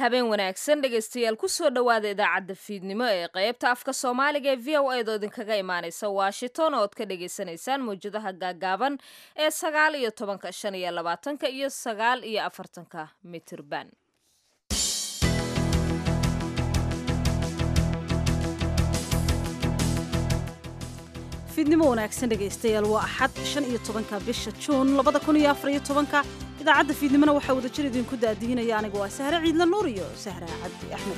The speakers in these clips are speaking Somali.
habeen wanaagsan dhegaystayaal kusoo dhowaada idaacadda fiidnimo ee qaybta afka soomaaliga ee v o a do idinkaga imaaneysa washington ood ka dhagaysanaysaan mawjadaha gaagaaban ee sagaal iyo tobanka shan iyo labaatanka iyo sagaal iyo afartanka mitirban fiidnimo wanaagsan dhegaystayaal waa axad shan iyo tobanka bisha juun labada kun iyo afar iyo tobanka idaacadda fiidnimona waxaa wadajir idinku daadiinaya anigu waa sahre ciidla nuur iyo sahra cabdi axmed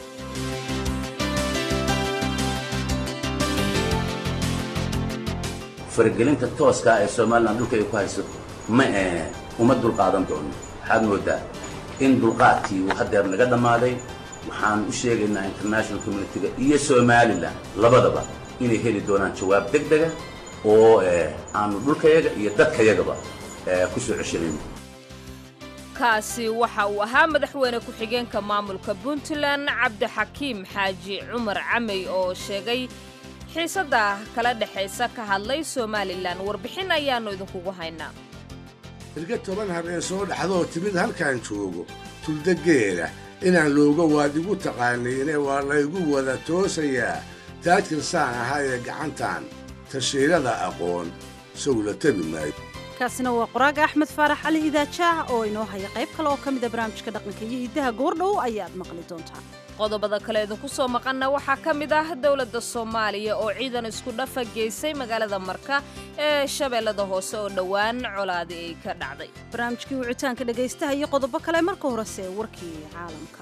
faragelinta tooska ee somalilan dhulka ay ku hayso ma ee uma dulqaadan doono waxaad moodaa in dulqaadkii uu haddeer naga dhammaaday waxaan u sheegaynaa international communitiga iyo somalilan labadaba inay heli doonaan jawaab deg dega oo aanu dhulkayaga iyo dadkayagaba ku soo ceshanayno kaasi waxa uu ahaa madaxweyne ku-xigeenka maamulka puntland cabdixakiim xaaji cumar camey oo sheegay xiisadda kala dhexaysa ka hadlay somalilan warbixin ayaannu idinkugu haynaa irga toban habeen soo dhaxdoo timid halkaan joogo tuldageela inaan looga waad igu taqaaniine waa laygu wada toosayaa taajir saan ahaa ee gacantan tashiirada aqoon sowla tebi maayo kaasina waa qoraaga axmed faarax cali idaajaah oo inoo haya qayb kale oo ka mida barnaamijka dhaqanka iyo hiddaha goordhow ayaad maqli doontaan qodobada kale idinku soo maqanna waxaa ka mid ah dowladda soomaaliya oo ciidan isku dhafa geysay magaalada marka ee shabeellada hoose oo dhowaan colaadi ay ka dhacday barnaamijkii wicitaanka dhegaystaha iyo qodobo kale marka horese warkii caalamka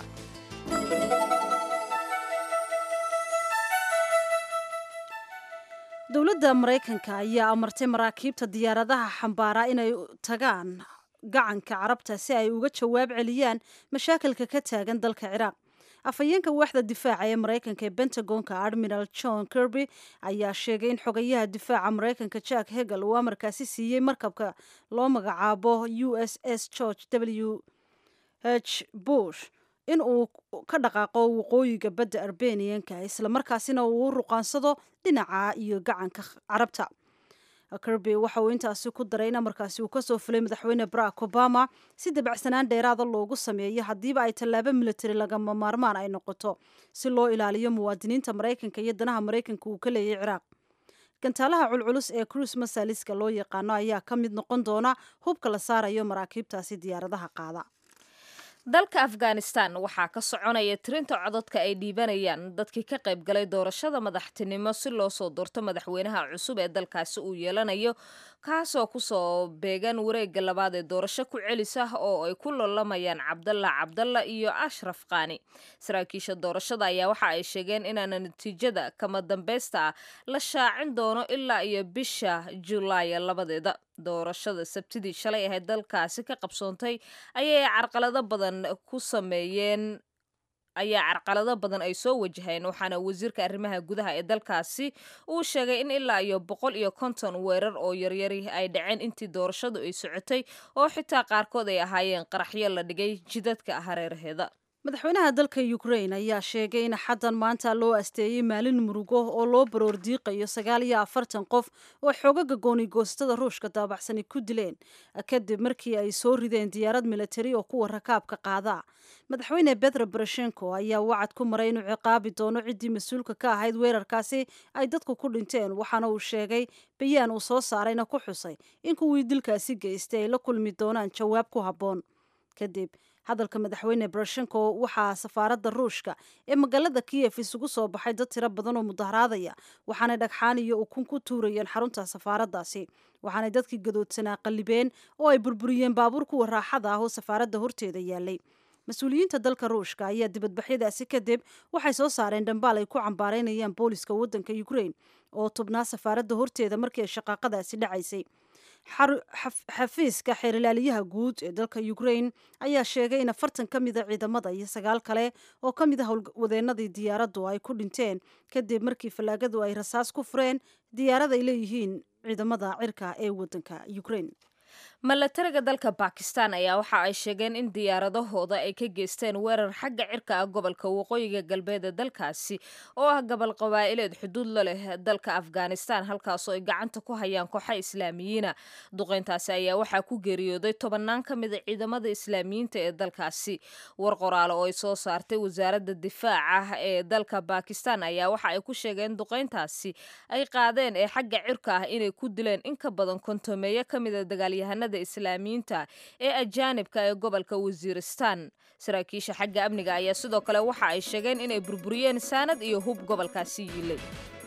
dowladda maraykanka ayaa amartay maraakiibta diyaaradaha xambaara inay tagaan gacanka carabta si ay uga jawaab celiyaan mashaakilka ka taagan dalka ciraaq afhayeenka waaxda difaaca ee maraykanka ee bentagonka admiral john kirby ayaa sheegay in xogayaha difaaca maraykanka jack hegel uu amarkaasi siiyey markabka loo magacaabo u s s george w h bush in uu ka dhaqaaqo waqooyiga badda arbeniyanka islamarkaasina uu u ruqaansado dhinaca iyo gacanka carabta kirby waxa uu intaasi ku daray in amarkaasi uu kasoo fulay madaxweyne barack obama si dabacsanaan dheeraada loogu sameeyo haddiiba ay tallaabo militari lagama maarmaan ay noqoto si loo ilaaliyo muwaadiniinta maraykanka iyo danaha maraykanka uu ka leeyahy ciraaq gantaalaha culculus ee cruise masaliska loo yaqaano ayaa ka mid noqon doona hubka la saarayo maraakiibtaasi diyaaradaha qaada dalka afghanistan waxaa ka soconaya tirinta codadka ay dhiibanayaan dadkii ka qayb galay doorashada madaxtinimo si loo soo doorto madaxweynaha cusub ee dalkaasi uu yeelanayo kaasoo kusoo beegan wareegga labaad ee doorasho ku celis ah oo ay ku lolamayaan cabdalla cabdalla iyo ashraf kaani saraakiisha doorashada ayaa waxa ay sheegeen inaana natiijada kama dambeysta ah la shaacin doono ilaa iyo bisha julaaya labadeeda doorashada sabtidii shalay ahayd dalkaasi ka qabsoontay ayay carqalado badan ku sameeyeen ayaa carqalado badan ay soo wajaheen waxaana wasiirka arrimaha gudaha ee dalkaasi uu sheegay in ilaa iyo boqol iyo konton weerar oo yaryari ay dhaceen intii doorashadu ay socotay oo xitaa qaarkood ay ahaayeen qaraxyo la dhigay jidadka hareeraheeda madaxweynaha dalka ukrain ayaa sheegay in xaddan maanta loo asteeyey maalin murugo oo loo baroor diiqayo sagaal iyo afartan qof oo xoogaga goonigoostada ruushka daabacsani ku dileen kadib markii ay soo rideen diyaarad militari oo kuwa rakaabka qaada madaxweyne betro boroshenko ayaa wacad ku maray inuu ciqaabi doono ciddii mas-uulka ka ahayd weerarkaasi ay dadku ku dhinteen waxaana uu sheegay bayaan uu soo saarayna ku xusay in kuwii dilkaasi geystay ay la kulmi doonaan jawaab ku habboon kadib hadalka madaxweyne boroshenko waxaa safaaradda ruushka ee magaalada kiyef isugu soo baxay dad tiro badan oo mudaharaadaya waxaanay dhagxaan iyo ukun ku tuurayeen xarunta safaaraddaasi waxaanay dadkii gadoodsanaa qallibeen oo ay burburiyeen baabuur kuwa raaxada ah oo safaaradda horteeda yaalay mas-uuliyiinta dalka ruushka ayaa dibadbaxyadaasi kadib waxay soo saareen dhambaal ay ku cambaaraynayaan booliska waddanka ukrain oo tubnaa safaaradda horteeda markii ay shaqaaqadaasi dhacaysay xafiiska xeerilaaliyaha guud ee dalka ukrain ayaa sheegay in afartan ka mida ciidamada iyo sagaal kale oo ka mid a howlwadeenadii diyaaraddu ay ku dhinteen kadib markii fallaagadu ay rasaas ku fureen diyaarad ay leeyihiin ciidamada cirka ee waddanka ukrain milatariga dalka bakistan ayaa waxa ay sheegeen in diyaaradahooda ay ka geysteen weerar xagga cirka ah gobolka waqooyiga galbeed ee dalkaasi oo ah gobol qabaa'ileed xuduud la leh dalka afghanistan halkaasoo ay gacanta ku hayaan kooxa islaamiyiina duqeyntaasi ayaa waxaa ku geeriyooday tobannaan ka mida ciidamada islaamiyiinta ee dalkaasi war qoraale oo ay soo saartay wasaaradda difaaca ee dalka bakistan ayaa waxa ay ku sheegeen duqeyntaasi ay qaadeen ee xagga cirka ah inay ku dileen in ka badan kontomeeyo ka mida dagaalyahanada islaamiyiinta ee ajaanibka ee gobolka wasiiristan saraakiisha xagga amniga ayaa sidoo kale waxa ay sheegeen inay burburiyeen saanad iyo hub gobolkaasi yiilay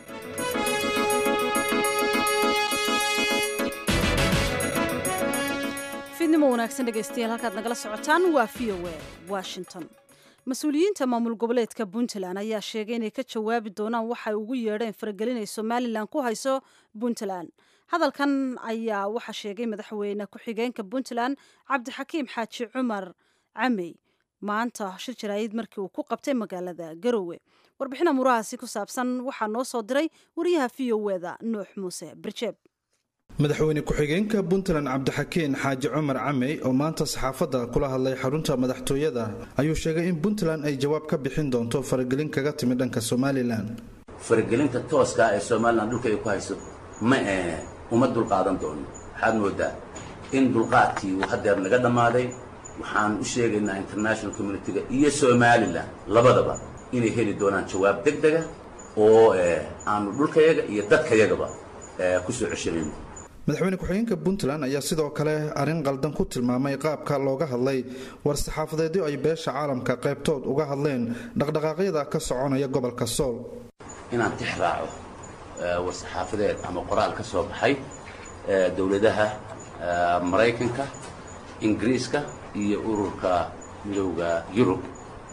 fiidnimo wanaagsan dhegaystayaal halkaad nagala socotaan waa v o a washington mas-uuliyiinta maamul goboleedka puntland ayaa sheegay inay ka jawaabi doonaan waxay ugu yeedheen faragelin ay somalilan ku hayso puntland hadalkan ayaa waxaa sheegay madaxweyne ku-xigeenka puntland cabdixakiim xaaji cumar camey maanta shir jaraayid markii uu ku qabtay magaalada garowe warbixina murahaasi ku saabsan waxaa noo soo diray wariyaha v o eda nuux muuse birjeeb madaxweyne ku-xigeenka puntland cabdixakiin xaaji cumar camey oo maanta saxaafadda kula hadlay xarunta madaxtooyada ayuu sheegay in puntland ay jawaab ka bixin doonto faragelin kaga timid dhanka somalilan faragelinta tooska ee somalilan dhulka ay ku hayso ma ee uma dulqaadan doono waxaad moodaa in dulqaadkii uu hadeer naga dhammaaday waxaan u sheegaynaa international communitiga iyo somalilan labadaba inay heli doonaan jawaab deg dega oo aanu dhulkayaga iyo dadkayagaba ku soo ceshanayno madaxweyne ku-xigeenka puntland ayaa sidoo kale arrin qaldan ku tilmaamay qaabka looga hadlay war-saxaafadeedyo ay beesha caalamka qaybtood uga hadleen dhaqdhaqaaqyada ka soconaya gobolka sool inaan tix raaco war-saxaafadeed ama qoraal ka soo baxay dowladaha maraykanka ingiriiska iyo ururka midowda yurub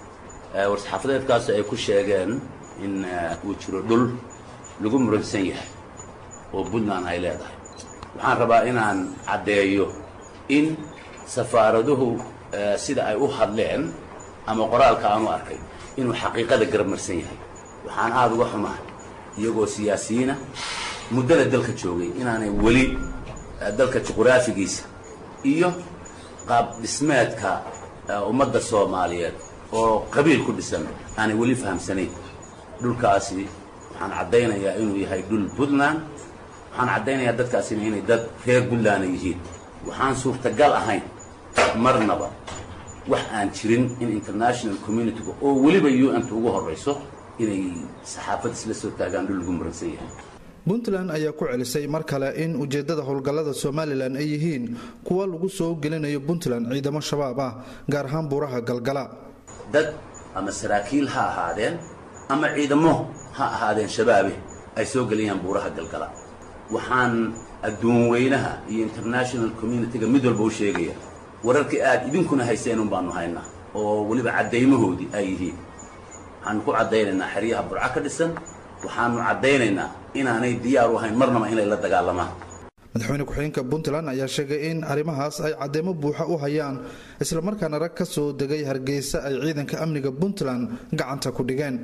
war-saxaafadeedkaas ay ku sheegeen in uu jiro dhul lagu muransan yahay oo puntland ay leedahay waxaan rabaa inaan caddeeyo in safaaraduhu sida ay u hadleen ama qoraalka aanu arkay inuu xaqiiqada garabmarsan yahay waxaan aada uga xumahay iyagoo siyaasiyiina muddada dalka joogay inaanay weli dalka juquraafigiisa iyo qaab dhismeedka ummadda soomaaliyeed oo qabiil ku dhisan aanay weli fahamsanayn dhulkaasi waxaan caddaynayaa inuu yahay dhul puntland waxaan caddaynayaa dadkaasina inay dad reer puntlandna yihiin waxaan suurtagal ahayn marnaba wax aan jirin in international communitiga oo weliba u n ta ugu horrayso inay saxaafad isla soo taagaan dhul lagu muransan yahay puntland ayaa ku celisay mar kale in ujeeddada howlgallada somalilan ay yihiin kuwa lagu soo gelinayo puntland ciidamo shabaab ah gaar ahaan buuraha galgala dad ama saraakiil ha ahaadeen ama ciidamo ha ahaadeen shabaabe ay soo gelayaan buuraha galgala waxaan adduun weynaha iyo international communitiga mid walba u sheegaya wararkii aad idinkuna hayseen un baanu haynaa oo weliba caddaymahoodii ay yihiin waxaanu ku caddaynaynaa xeryaha burco ka dhisan waxaanu caddaynaynaa inaanay diyaar u ahayn marnaba inay la dagaalamaan madaxweyne ku-xigeenka puntland ayaa sheegay in arrimahaas ay cadeymo buuxa u hayaan islamarkaana rag ka soo degay hargeysa ay ciidanka amniga puntland gacanta ku dhigeen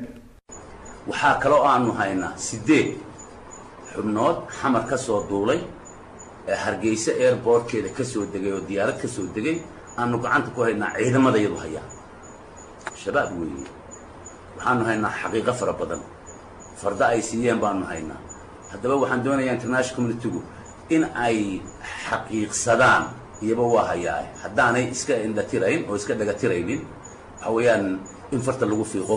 waxaa kaloo aanu haynaa siddeed xubnood xamar ka soo duulay ee hargeysa airbortkeeda ka soo degay oo diyaarad ka soo degay aanu gacanta ku haynaa ciidamada iyadu hayaan shabaab weeye waxaanu haynaa xaqiiqo fara badan farda ay siiyeen baanu haynaa haddaba waxaan doonayaa international communitigu in ay xaqiiqsadaan iyaba waa hayaa haddaanay iska indhatirayn oo iska dhagatiraynin waxa weeyaan in farta lagu fiiqo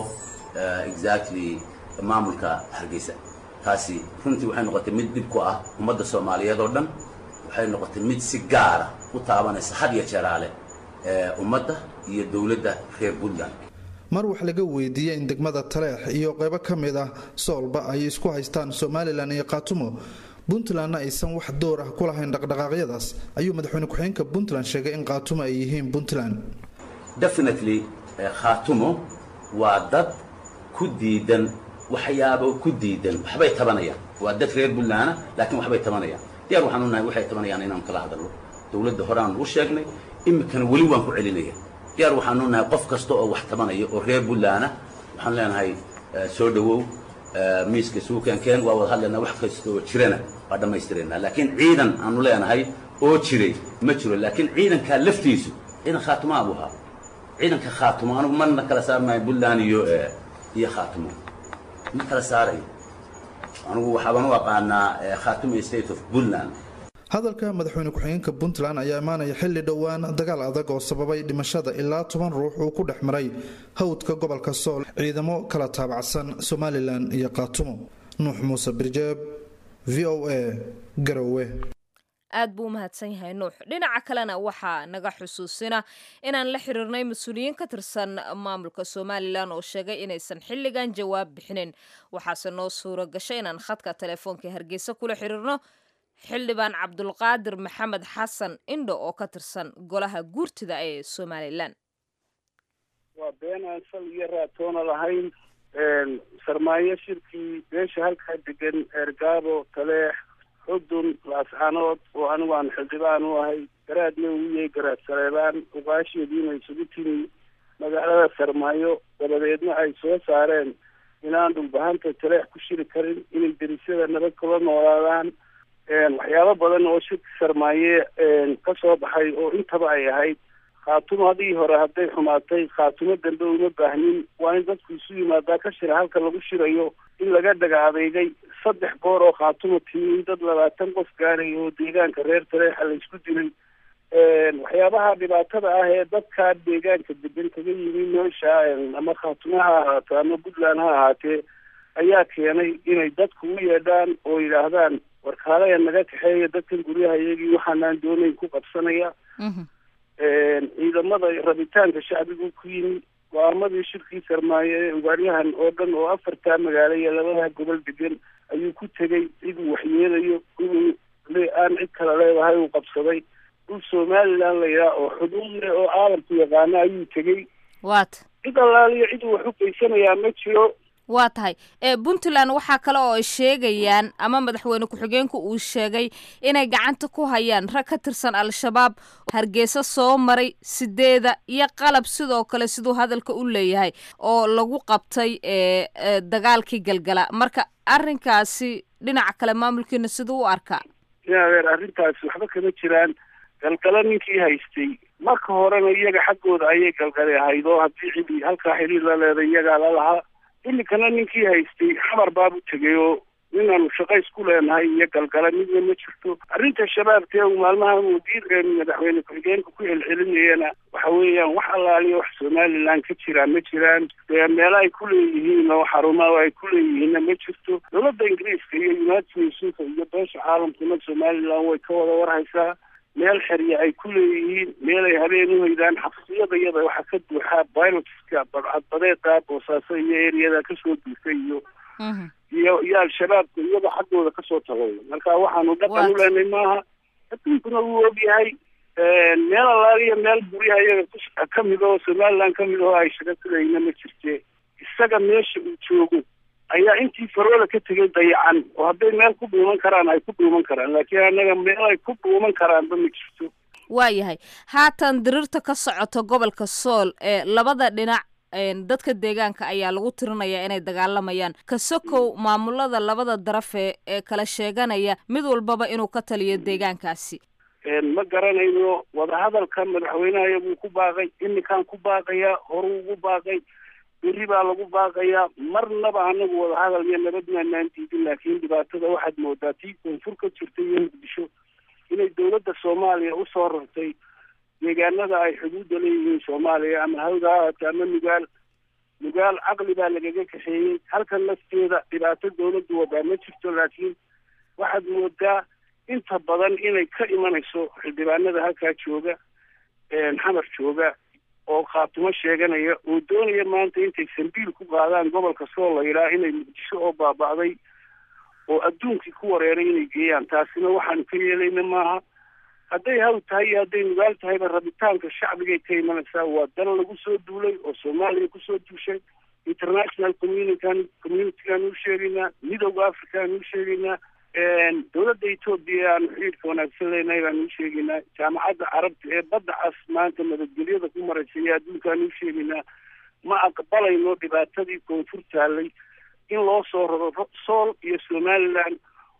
exactly maamulka hargeysa taasi runtii waxay noqotay mid dhib ku ah ummadda soomaaliyeed oo dhan waxay noqotay mid si gaara u taabanaysa had iyo jeeraale ummadda iyo dowladda reer puntland mar wax laga weydiiyey in degmada taleex iyo qaybo ka mid ah soolba ay isku haystaan somalilan iyo khaatumo puntlandna aysan wax door ah ku lahayn dhaqdhaqaaqyadaas ayuu madaxweyne ku-xigeenka puntland sheegay in khaatumo ay yihiin puntland definitely khaatumo waa dad ku diidan waxyaabo ku diidan waxbay tabanayaan waa dad reer puntlandna laakiin waxbay tabanayaan diyaar waxaan u nahay waxay tabanayaan inaan kala hadalno dowladda horeaan u sheegnay iminkana weli waan ku celinaya diyaar waxaanu nahay qof kasta oo wax tabanaya oo reer puntlandna waxaan leenahay soo dhowow miiska suukankeen waa wada hadlaynaa wax kasta oo jirana waa dhammaystiraynaa laakiin ciidan aanu leenahay oo jiray ma jiro laakiin ciidankaa laftiisu ciidan khaatumaa buu ahaa ciidanka khaatumo anugu marna kala saarmaayo puntland iyo iyo khaatumo ma kala saarayo anugu waxaaban u aqaanaa khaatumo state of puntland hadalka madaxweyne ku-xigeenka puntland ayaa imaanaya xilli dhowaan dagaal adag oo sababay dhimashada ilaa toban ruux uu ku dhex maray hawdka gobolka sool ciidamo kala taabacsan somalilan iyo khaatumo nuux muuse birjeeb v o a garowe aad buu u mahadsan yahay nuux dhinaca kalena waxaa naga xusuusina inaan la xiriirnay mas-uuliyiin ka tirsan maamulka somalilan oo sheegay inaysan xilligan jawaab bixinin waxaase noo suuro gashay inaan khadka telefoonka hargeysa kula xiriirno xildhibaan cabdulqaadir maxamed xasan indho oo ka tirsan golaha guurtida ee somalilan waa been aan sal iyo raatoona lahayn sarmaayo shirkii beesha halkaa degan eergaabo taleex xudun laascanood oo anigu aan xildhibaan u ahay garaadna uu yahay garaad saleebaan uqaasheediina isugu timi magaalada sarmaayo dabadeedna ay soo saareen inaan dhulbahanta taleex ku shiri karin inay derisyada nabad kula noolaadaan waxyaabo badan oo shirki sarmaaye ka soo baxay oo intaba ay ahayd khaatumo hadii hore hadday xumaatay khaatumo dambe uma baahnin waa in dadku isu yimaadaa ka shira halka lagu shirayo in laga dhaga adeegay saddex goor oo khaatumo timi in dad labaatan qof gaaray oo deegaanka reer taleexa la isku dilay waxyaabaha dhibaatada ah ee dadkaa deegaanka degan kaga yimi meesha ama khaatumo ha ahaato ama puntland ha ahaatee ayaa keenay inay dadku u yeedhaan oo yidhaahdaan warkaalaya naga kaxeeya dadkan guryaha iyagii waxaanaan doonayn ku qabsanaya ciidamada rabitaanka shacbigu ku yimi go-aamadii shirkii sarmaayo ee ugaaryahan oo dhan oo afartaa magaalo iyo labada gobol degan ayuu ku tegey ciduu waxyeelayo inuu aan cid kale leedahay uu qabsaday dhul somaliland layaa oo xuduud leh oo caalamku yaqaano ayuu tegey waata cid allaaliyo ciduu wax u geysanayaa ma jiro waa tahay ee puntland waxaa kale oo ay sheegayaan ama madaxweyne ku-xigeenku uu sheegay inay gacanta ku hayaan rag ka tirsan al-shabaab hargeysa soo maray sideeda iyo qalab sidoo kale siduu hadalka u leeyahay oo lagu qabtay ee dagaalkii galgala marka arrinkaasi dhinaca kale maamulkiina siduu u arkaa adeer arrintaasi waxba kama jiraan galgalo ninkii haystay marka horena iyaga xaggooda ayay galgale ahayd oo haddii cidi halkaa xiriir la leeday iyagaa la lahaa iminkana ninkii haystay xamar baabu tegay oo inaanu shaqays ku leenahay iyo galgala midna ma jirto arrinta shabaabtee uu maalmahan wasiir madaxweyne ku-xigeenka ku celcelinayana waxa weeyaan wax allaaliya wax somaliland ka jiraa ma jiraan meelo ay ku leeyihiin oo xarumaha ay ku leeyihiinna ma jirto dowladda ingiriiska iyo united nationka iyo beesha caalamkuna somaliland way ka wada warhaysaa meel xerya ay ku leeyihiin meel ay habeen u hoydaan xabsiyada iyada waxaa ka buuxaa bilotka badcadbadeeda boosaaso iyo eriyada kasoo duurtay iyo iyo iyo al-shabaabka iyada xaggooda kasoo tagay marka waxaanu dhaqan u leenay maaha adduunkuna wuu ogyahay meel allaaliya meel guryaha iyaga kamid oo somaliland kamid oo ay shaga kulayna ma jirte isaga meesha uu joogo ayaa intii faroola ka tegay dayacan oo hadday meel ku dhuuman karaan ay ku dhuuman karaan laakiin annaga meel ay ku dhuuman karaanba ma jirto waayahay haatan dirirta ka socota gobolka sool ee labada dhinac dadka deegaanka ayaa lagu tirinayaa inay dagaalamayaan kasokow maamulada labada darafe ee kala sheeganaya mid walbaba inuu ka taliyo deegaankaasi ma garanayno wadahadalka madaxweynaha buu ku baaqay iminkaan ku baaqayaa horuu ugu baaqay berri baa lagu baaqayaa marnaba anagu wadahadal iyo nabad maanaan diidin laakiin dhibaatada waxaad moodaa tii koonfur ka jirtay iyo muqdisho inay dowladda soomaaliya usoo rartay deegaanada ay xuduudda leeyihiin soomaaliya ama hawda ha ahaatee ama nugaal nugaal caqli baa lagaga kaxeeyey halkan lafteeda dhibaato dowladdu wadaa ma jirto laakiin waxaad moodaa inta badan inay ka imanayso xildhibaanada halkaa jooga xamar jooga oo khaatumo sheeganaya oo doonaya maanta intay sambiil ku qaadaan gobolka soo laydhaa inay muqdisho oo baaba'day oo adduunkii ku wareeray inay geeyaan taasina waxaanu ka yeelayna maaha hadday haw tahay iyo hadday nugaal tahayba rabitaanka shacbigay ka imanaysaa waa dal lagu soo duulay oo soomaaliya kusoo duushay international communitykan communitygaan u sheegaynaa midowda africaaan u sheegaynaa dowladda etoobiya aanu xiriirka wanaagsan leenahay baanu u sheegaynaa jaamacadda carabta ee badda cas maanta nabadgelyada ku maraysa iyo adduunkaanu u sheegaynaa ma aqbalayno dhibaatadii koonfur taallay in loo soo raro sool iyo somaliland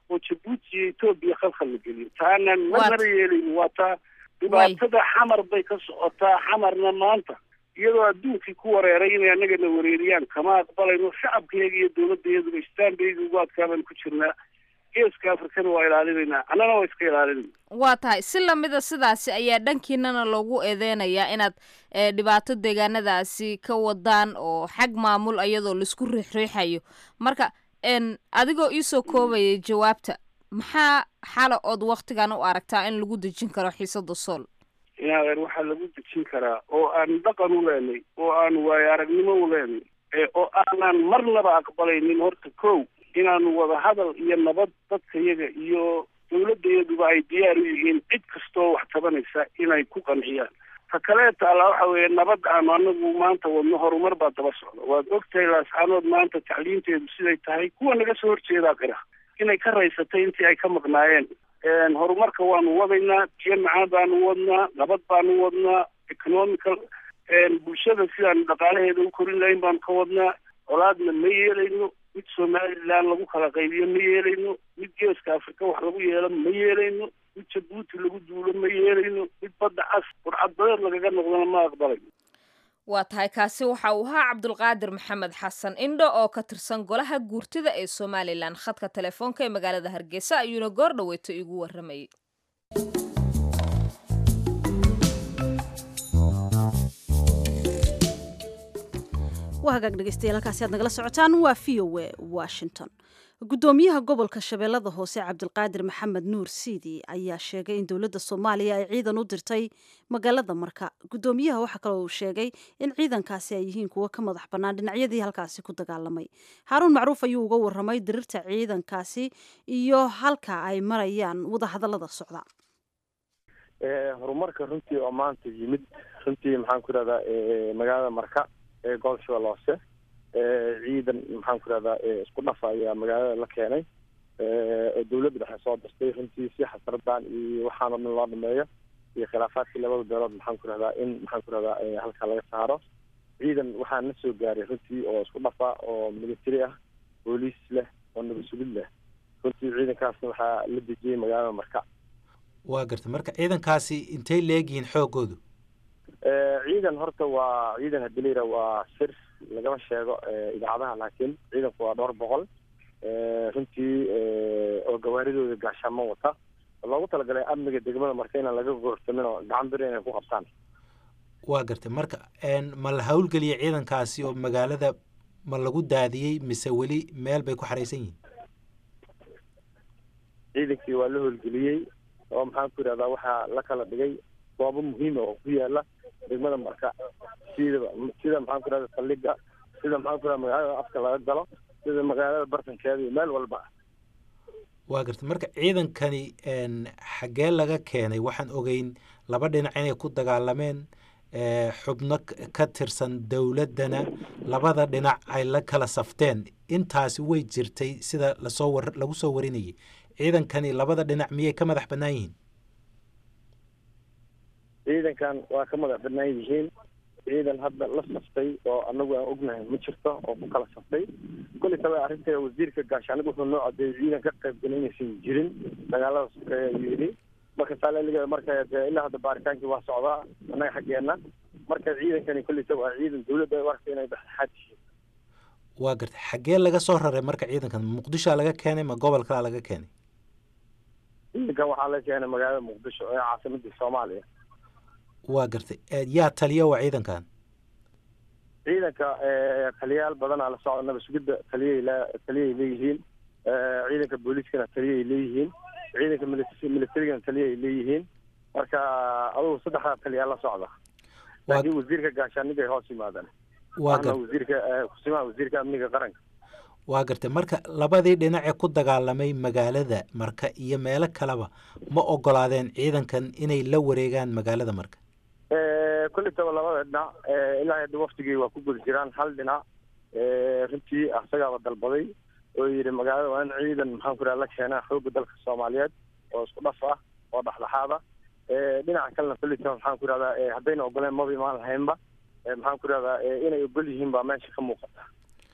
oo jabuuti iyo etoobiya khalkhal la geliyo taanaan marnaba yeelayno waa taa dhibaatada xamar bay ka socotaa xamarna maanta iyadoo adduunkii ku wareeray inay annagana wareeriyaan kama aqbalayno shacabkayaga iyo dowladdayaduba istaanbayga ugu adkaabaan ku jirnaa geeska afrikana waa ilaalinaynaa annana waa iska ilaalinayna waa tahay si lamida sidaasi ayaa dhankiinana loogu eedeynayaa inaad dhibaato deegaanadaasi ka wadaan oo xag maamul iyadoo laisku riixriixayo marka adigoo iisoo koobayay jawaabta maxaa xala ood waktigan u aragtaa in lagu dejin karo xiisada sool inadeer waxaa lagu dejin karaa oo aan dhaqan u leenay oo aan waayo aragnimo u leenay oo aanaan marnaba aqbalaynin horta kow inaanu wada hadal iyo nabad dadka yaga iyo dowladdayaduba ay diyaar u yihiin cid kastoo wax tabanaysa inay ku qanciyaan ta kaleeta alla waxa weeye nabad aanu anagu maanta wadno horumar baa daba socda waad ogtahay laascaanood maanta tacliinteedu siday tahay kuwa naga soo horjeedaa qira inay ka raysatay intii ay ka maqnaayeen horumarka waanu wadaynaa biyo macaan baanu wadnaa nabad baanu wadnaa economical bulshada sidaanu dhaqaalaheeda u korin lahayn baanu ka wadnaa colaadna ma yeelayno mid somaliland lagu kala qaybiyo ma yeelayno mid geeska afrika wax lagu yeelo ma yeelayno mid jabuuti lagu duulo ma yeelayno mid badda cas burcadbadeed lagaga noqdona ma aqbalayno waa tahay kaasi waxa uu ahaa cabdulqaadir maxamed xasan indho oo ka tirsan golaha guurtida ee somalilan khadka telefoonka ee magaalada hargeysa ayuuna goor dhaweyto igu waramayay waa hagaag dhegeystayaal halkaasi aad nagala socotaan waa v o e washington gudoomiyaha gobolka shabeellada hoose cabdilqaadir maxamed nuur siidi ayaa sheegay in dowladda soomaaliya ay ciidan u dirtay magaalada marka gudoomiyaha waxaa kaloo uu sheegay in ciidankaasi ay yihiin kuwo ka madax bannaan dhinacyadii halkaasi ku dagaalamay haaruun macruuf ayuu uga waramay dirirta ciidankaasi iyo halka ay marayaan wadahadallada socda horumarka runtii oo maanta yimid runtii maxaan ku irahdaa magaalada marka ee gobol shabeelle hoose ciidan maxaan ku irahdaa isku dhafa ayaa magaalada la keenay oo dawladda dhexe soo dirtay runtii si xasradan iyo waxaanoo dhan loo dhameeyo iyo khilaafaadkii labada beelood maxaan ku irahdaa in maxaan ku irahdaa halkaa laga saaro ciidan waxaa na soo gaaray runtii oo isku dhafa oo military ah booliis leh oo nabad sugid leh runtii ciidankaasna waxaa la dejiyey magaalada marka waa garta marka ciidankaasi intay leegyihiin xoogoodu ciidan horta waa ciidan hadii la yidhaha waa sir lagama sheego idaacadaha laakiin ciidanku waa dhowr boqol runtii oo gawaaridooda gaashaamo wata loogu talagalay amniga degmada marka inaan laga goorsamin oo gacan bir inay ku qabtaan waa gartay marka ma la hawlgeliyay ciidankaasi oo magaalada ma lagu daadiyey mise weli meel bay ku xaraysan yihiin ciidankii waa la howlgeliyey oo maxaan ku yidhahdaa waxaa la kala dhigay goobo muhiima oo ku yaala degmada marka sidaba sida maxaan ku irahda saldhiga sida maxaan ku irahda magaalada afka laga galo sida magaalada bartankeeda iyo meel walba waa garta marka ciidankani xaggee laga keenay waxaan ogeyn laba dhinac inay ku dagaalameen xubno ka tirsan dowladdana labada dhinac ay la kala safteen intaasi way jirtay sida lasoo war lagu soo warinayay ciidankani labada dhinac miyay ka madax bannaan yihiin ciidankan waa ka madax bannaan yihiin ciidan hadda la saftay oo anagu aan ognahay ma jirto oo ku kala saftay kulli taba arrinta wasiirka gaashaaniga wuxuu noo cadeeyey ciidan ka qayb galay inaysan jirin dagaalada sokeeya ayuu yidhi marka saaleliga marka dee ilaa hadda baaritaankii waa socdaa annaga xaggeena marka ciidankani kulli taba waa ciidan dawladda u aragtay inay dhexdhexaad yihiin waa gartay xaggee laga soo raray marka ciidankan muqdishoa laga keenay ma gobol kalaa laga keenay ciidankan waxaa la keenay magaalada muqdisho ee caasimadii soomaaliya waa gartay yaa taliya waa ciidankan ciidanka taliyayaal badanaa la socda nabad sugidda taliyay le taliyay leeyihiin ciidanka booliiskana taliyay leeyihiin ciidanka militarigana taliyay leeyihiin marka adugu saddexdaa taliyaa la socda laakiin wasiirka gaashaaniga ay hoos yimaadaan waa gar wasiirka kusimaha wasiirka amniga qaranka waa gartay marka labadii dhinac ee ku dagaalamay magaalada marka iyo meelo kaleba ma ogolaadeen ciidankan inay la wareegaan magaalada marka kulli taba labada dhinac ilaa hadda waftigii waa ku guda jiraan hal dhinac runtii asagaaba dalbaday oo yidhi magaalada waa in ciidan maxaan ku irahda la keenaa xoogga dalka soomaaliyeed oo isku dhaf ah oo dhexdhexaada dhinaca kalena kulli taba maxaan ku irahdaa haddayna ogoleen maba imaan lahaynba maxaan ku irahdaa inay ogol yihiin baa meesha ka muuqata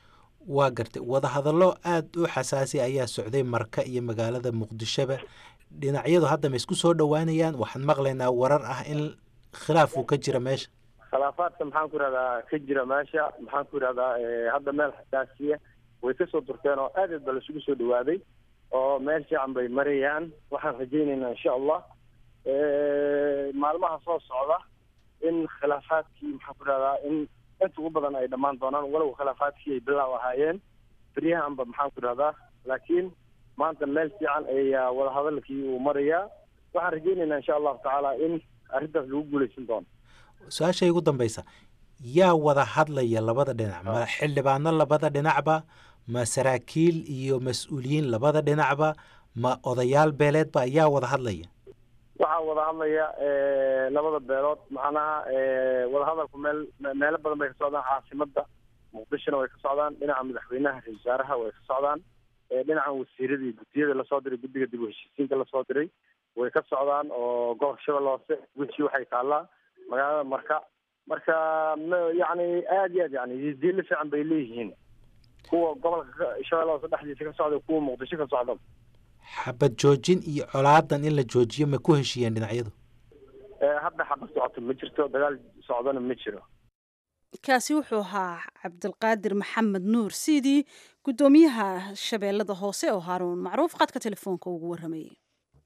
waa gartay wadahadallo aada u xasaasi ayaa socday marka iyo magaalada muqdishoba dhinacyadu hadda ma isku soo dhowaanayaan waxaan maqlaynaa warar ah in khilaaf uu ka jira meesha khilaafaadka maxaan ku yidhahdaa ka jira meesha maxaan ku yidhahdaa hadda meel xasaasiya way kasoo durteen oo aad aad ba laisugu soo dhawaaday oo meel fiican bay marayaan waxaan rajaynaynaa insha allah maalmaha soo socda in khilaafaadkii maxaan ku yidhahdaa in inta ugu badan ay dhammaan doonaan walow khilaafaadkii ay bilaaw ahaayeen beryahanba maxaan ku yidhahdaa laakiin maanta meel fiican ayaa wadahadalkii uu marayaa waxaan rajaynaynaa insha allahu tacaala in arrintaas lagu guuleysan doono su-aashay ugu dambaysa yaa wada hadlaya labada dhinac ma xildhibaano labada dhinacba ma saraakiil iyo mas-uuliyiin labada dhinacba ma odayaal beeleedba yaa wada hadlaya waxaa wada hadlaya labada beelood macnaha wadahadalku meel meelo badan bay ka socdaan caasimada muqdishona way ka socdaan dhinaca madaxweynaha ra-isul wasaaraha way ka socdaan dhinacan wasiirada iyo guddiyada lasoo diray guddiga dib u heshiisiinka lasoo diray way ka socdaan oo gobolka shabeelle hoose wixii waxay taallaa magaalada marka marka yani aad iyo aad yani diilo fiican bay leeyihiin kuwa gobolka shabeelle hoose dhexdiisa ka socda kuwa muqdisho ka socda xabad joojin iyo colaadan in la joojiyo ma ku heshiiyeen dhinacyadu hadda xabad socoto ma jirto dagaal socdona ma jiro kaasi wuxuu ahaa cabdilqaadir maxamed nuur sidii guddoomiyaha shabeellada hoose oo haaruun macruuf qadka telefoonka ugu warramayay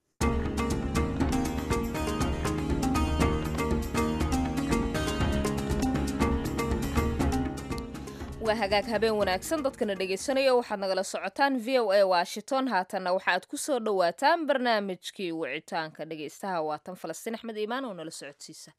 waa hagaag habeen wanaagsan dadkana dhegaysanaya waxaad nagala socotaan v o a washington haatanna waxaad ku soo dhowaataan barnaamijkii wicitaanka dhegaystaha waatan falastiin axmed iimaan oo nala socodsiisa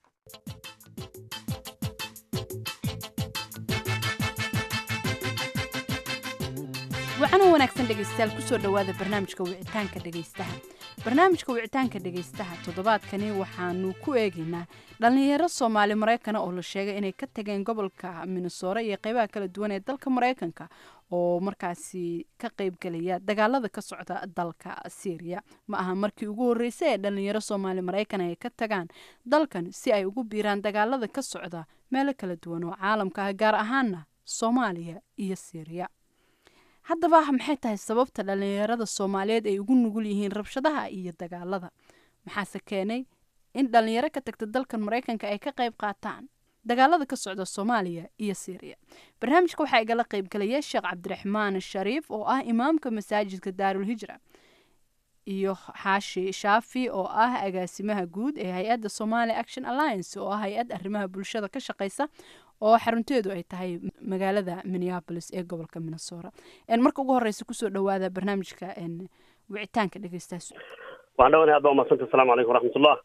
wacano wanaagsan dhegaystayaal kusoo dhowaada barnaamijka wicitaanka dhegaystaha barnaamijka wicitaanka dhegaystaha toddobaadkani waxaanu ku eegaynaa dhallinyaro soomaali maraykana oo la sheegay inay ka tageen gobolka minnesora iyo qeybaha kala duwan ee dalka maraykanka oo markaasi ka qeybgelaya dagaalada ka socda dalka syriya ma aha markii ugu horreysay ee dhallinyaro soomaali maraykan ay ka tagaan dalkan si ay ugu biiraan dagaalada ka socda meelo kala duwan oo caalamka ah gaar ahaana soomaaliya iyo syriya haddaba maxay tahay sababta dhallinyarada soomaaliyeed ay ugu nugul yihiin rabshadaha iyo dagaalada maxaase keenay in dhallinyaro ka tagta dalkan maraykanka ay ka qayb qaataan dagaalada ka socda soomaaliya iyo syriya barnaamijka waxaa igala qaybgalaya sheekh cabdiraxmaan shariif oo ah imaamka masaajidka daarul hijra iyo xaashi shaafi oo ah agaasimaha guud ee hay-adda somali action alliance oo ah hay-ad arrimaha bulshada ka shaqeysa oo xarunteedu ay tahay magaalada minneapolis ee gobolka minnesota marka ugu horeysa kusoo dhawaada barnaamijka wicitaanka dhegeystaas waxaan dhawanahay aad baa umadsanta asalaamu calaykum waraxmatullah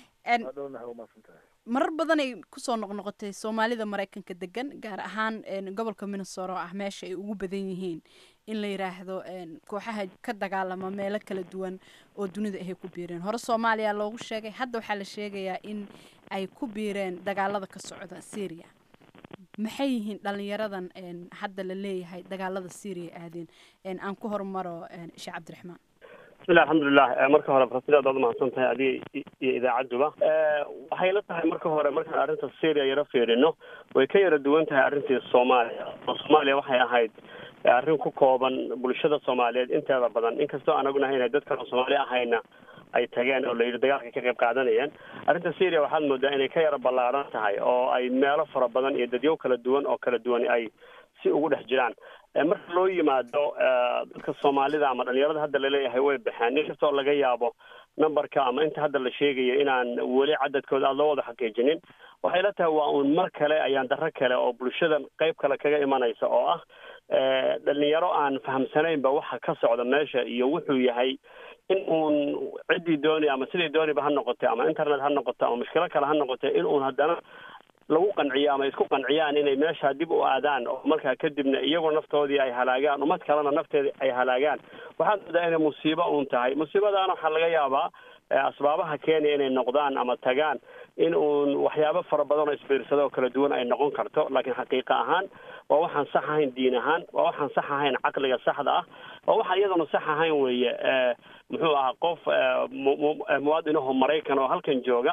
marar badan ay kusoo noqnoqotay soomaalida maraykanka degan gaar ahaan gobolka minnesota oo ah meesha ay ugu badan yihiin in la yiraahdo kooxaha ka dagaalama meelo kala duwan oo dunida ahay ku biireen hore soomaaliya loogu sheegay hadda waxaa la sheegayaa in ay ku biireen dagaalada ka socda syria maxay yihiin dhalinyaradan hadda la leeyahay dagaalada syria aadeen aan ku hormaro sheekh cabdiraxmaan bismillahi alxamdulilah marka hore farasiid aad baad umahadsan tahay adiga iyo idaacaduba waxay la tahay marka hore markaan arrinta syria yaro fiirino way ka yara duwan tahay arrintii soomaaliya oo soomaaliya waxay ahayd arrin ku kooban bulshada soomaaliyeed inteeda badan inkastoo aan ognahay inay dad kaloo soomaali ahayna ay tageen oo layidhi dagaalka ka qayb qaadanayeen arrinta syria waxaad moodaa inay ka yara ballaaran tahay oo ay meelo fara badan iyo dadyo kala duwan oo kala duwan ay si ugu dhex jiraan marka loo yimaado dadka soomaalida ama dhalinyarada hadda laleeyahay way baxeen in kastoo laga yaabo numberka ama inta hadda la sheegayo inaan weli cadadkooda aad loo wada xaqiijinin waxay la tahay waa uun mar kale ayaan darro kale oo bulshadan qayb kale kaga imanaysa oo ah dhalinyaro aan fahamsanaynba waxa ka socda meesha iyo wuxuu yahay in uun ciddii dooni ama sidii dooniba ha noqotay ama internet ha noqoto ama mushkilo kale ha noqotay in uun haddana lagu qanciyo ama isku qanciyaan inay meesha dib u aadaan oo markaa kadibna iyagoo naftoodii ay halaagaan ummad kalena nafteeda ay halaagaan waxaad moodaa inay musiibo uun tahay musiibadaana waxaa laga yaabaa asbaabaha kenya inay noqdaan ama tagaan in uun waxyaabo fara badan oo isbiirsado oo kala duwan ay noqon karto laakiin xaqiiqa ahaan waa waxaan sax ahayn diin ahaan waa waxaan sax ahayn caqliga saxda ah waa waxaan iyaduna sax ahayn weeye muxuu ahaa qof muwaadinaho maraykan oo halkan jooga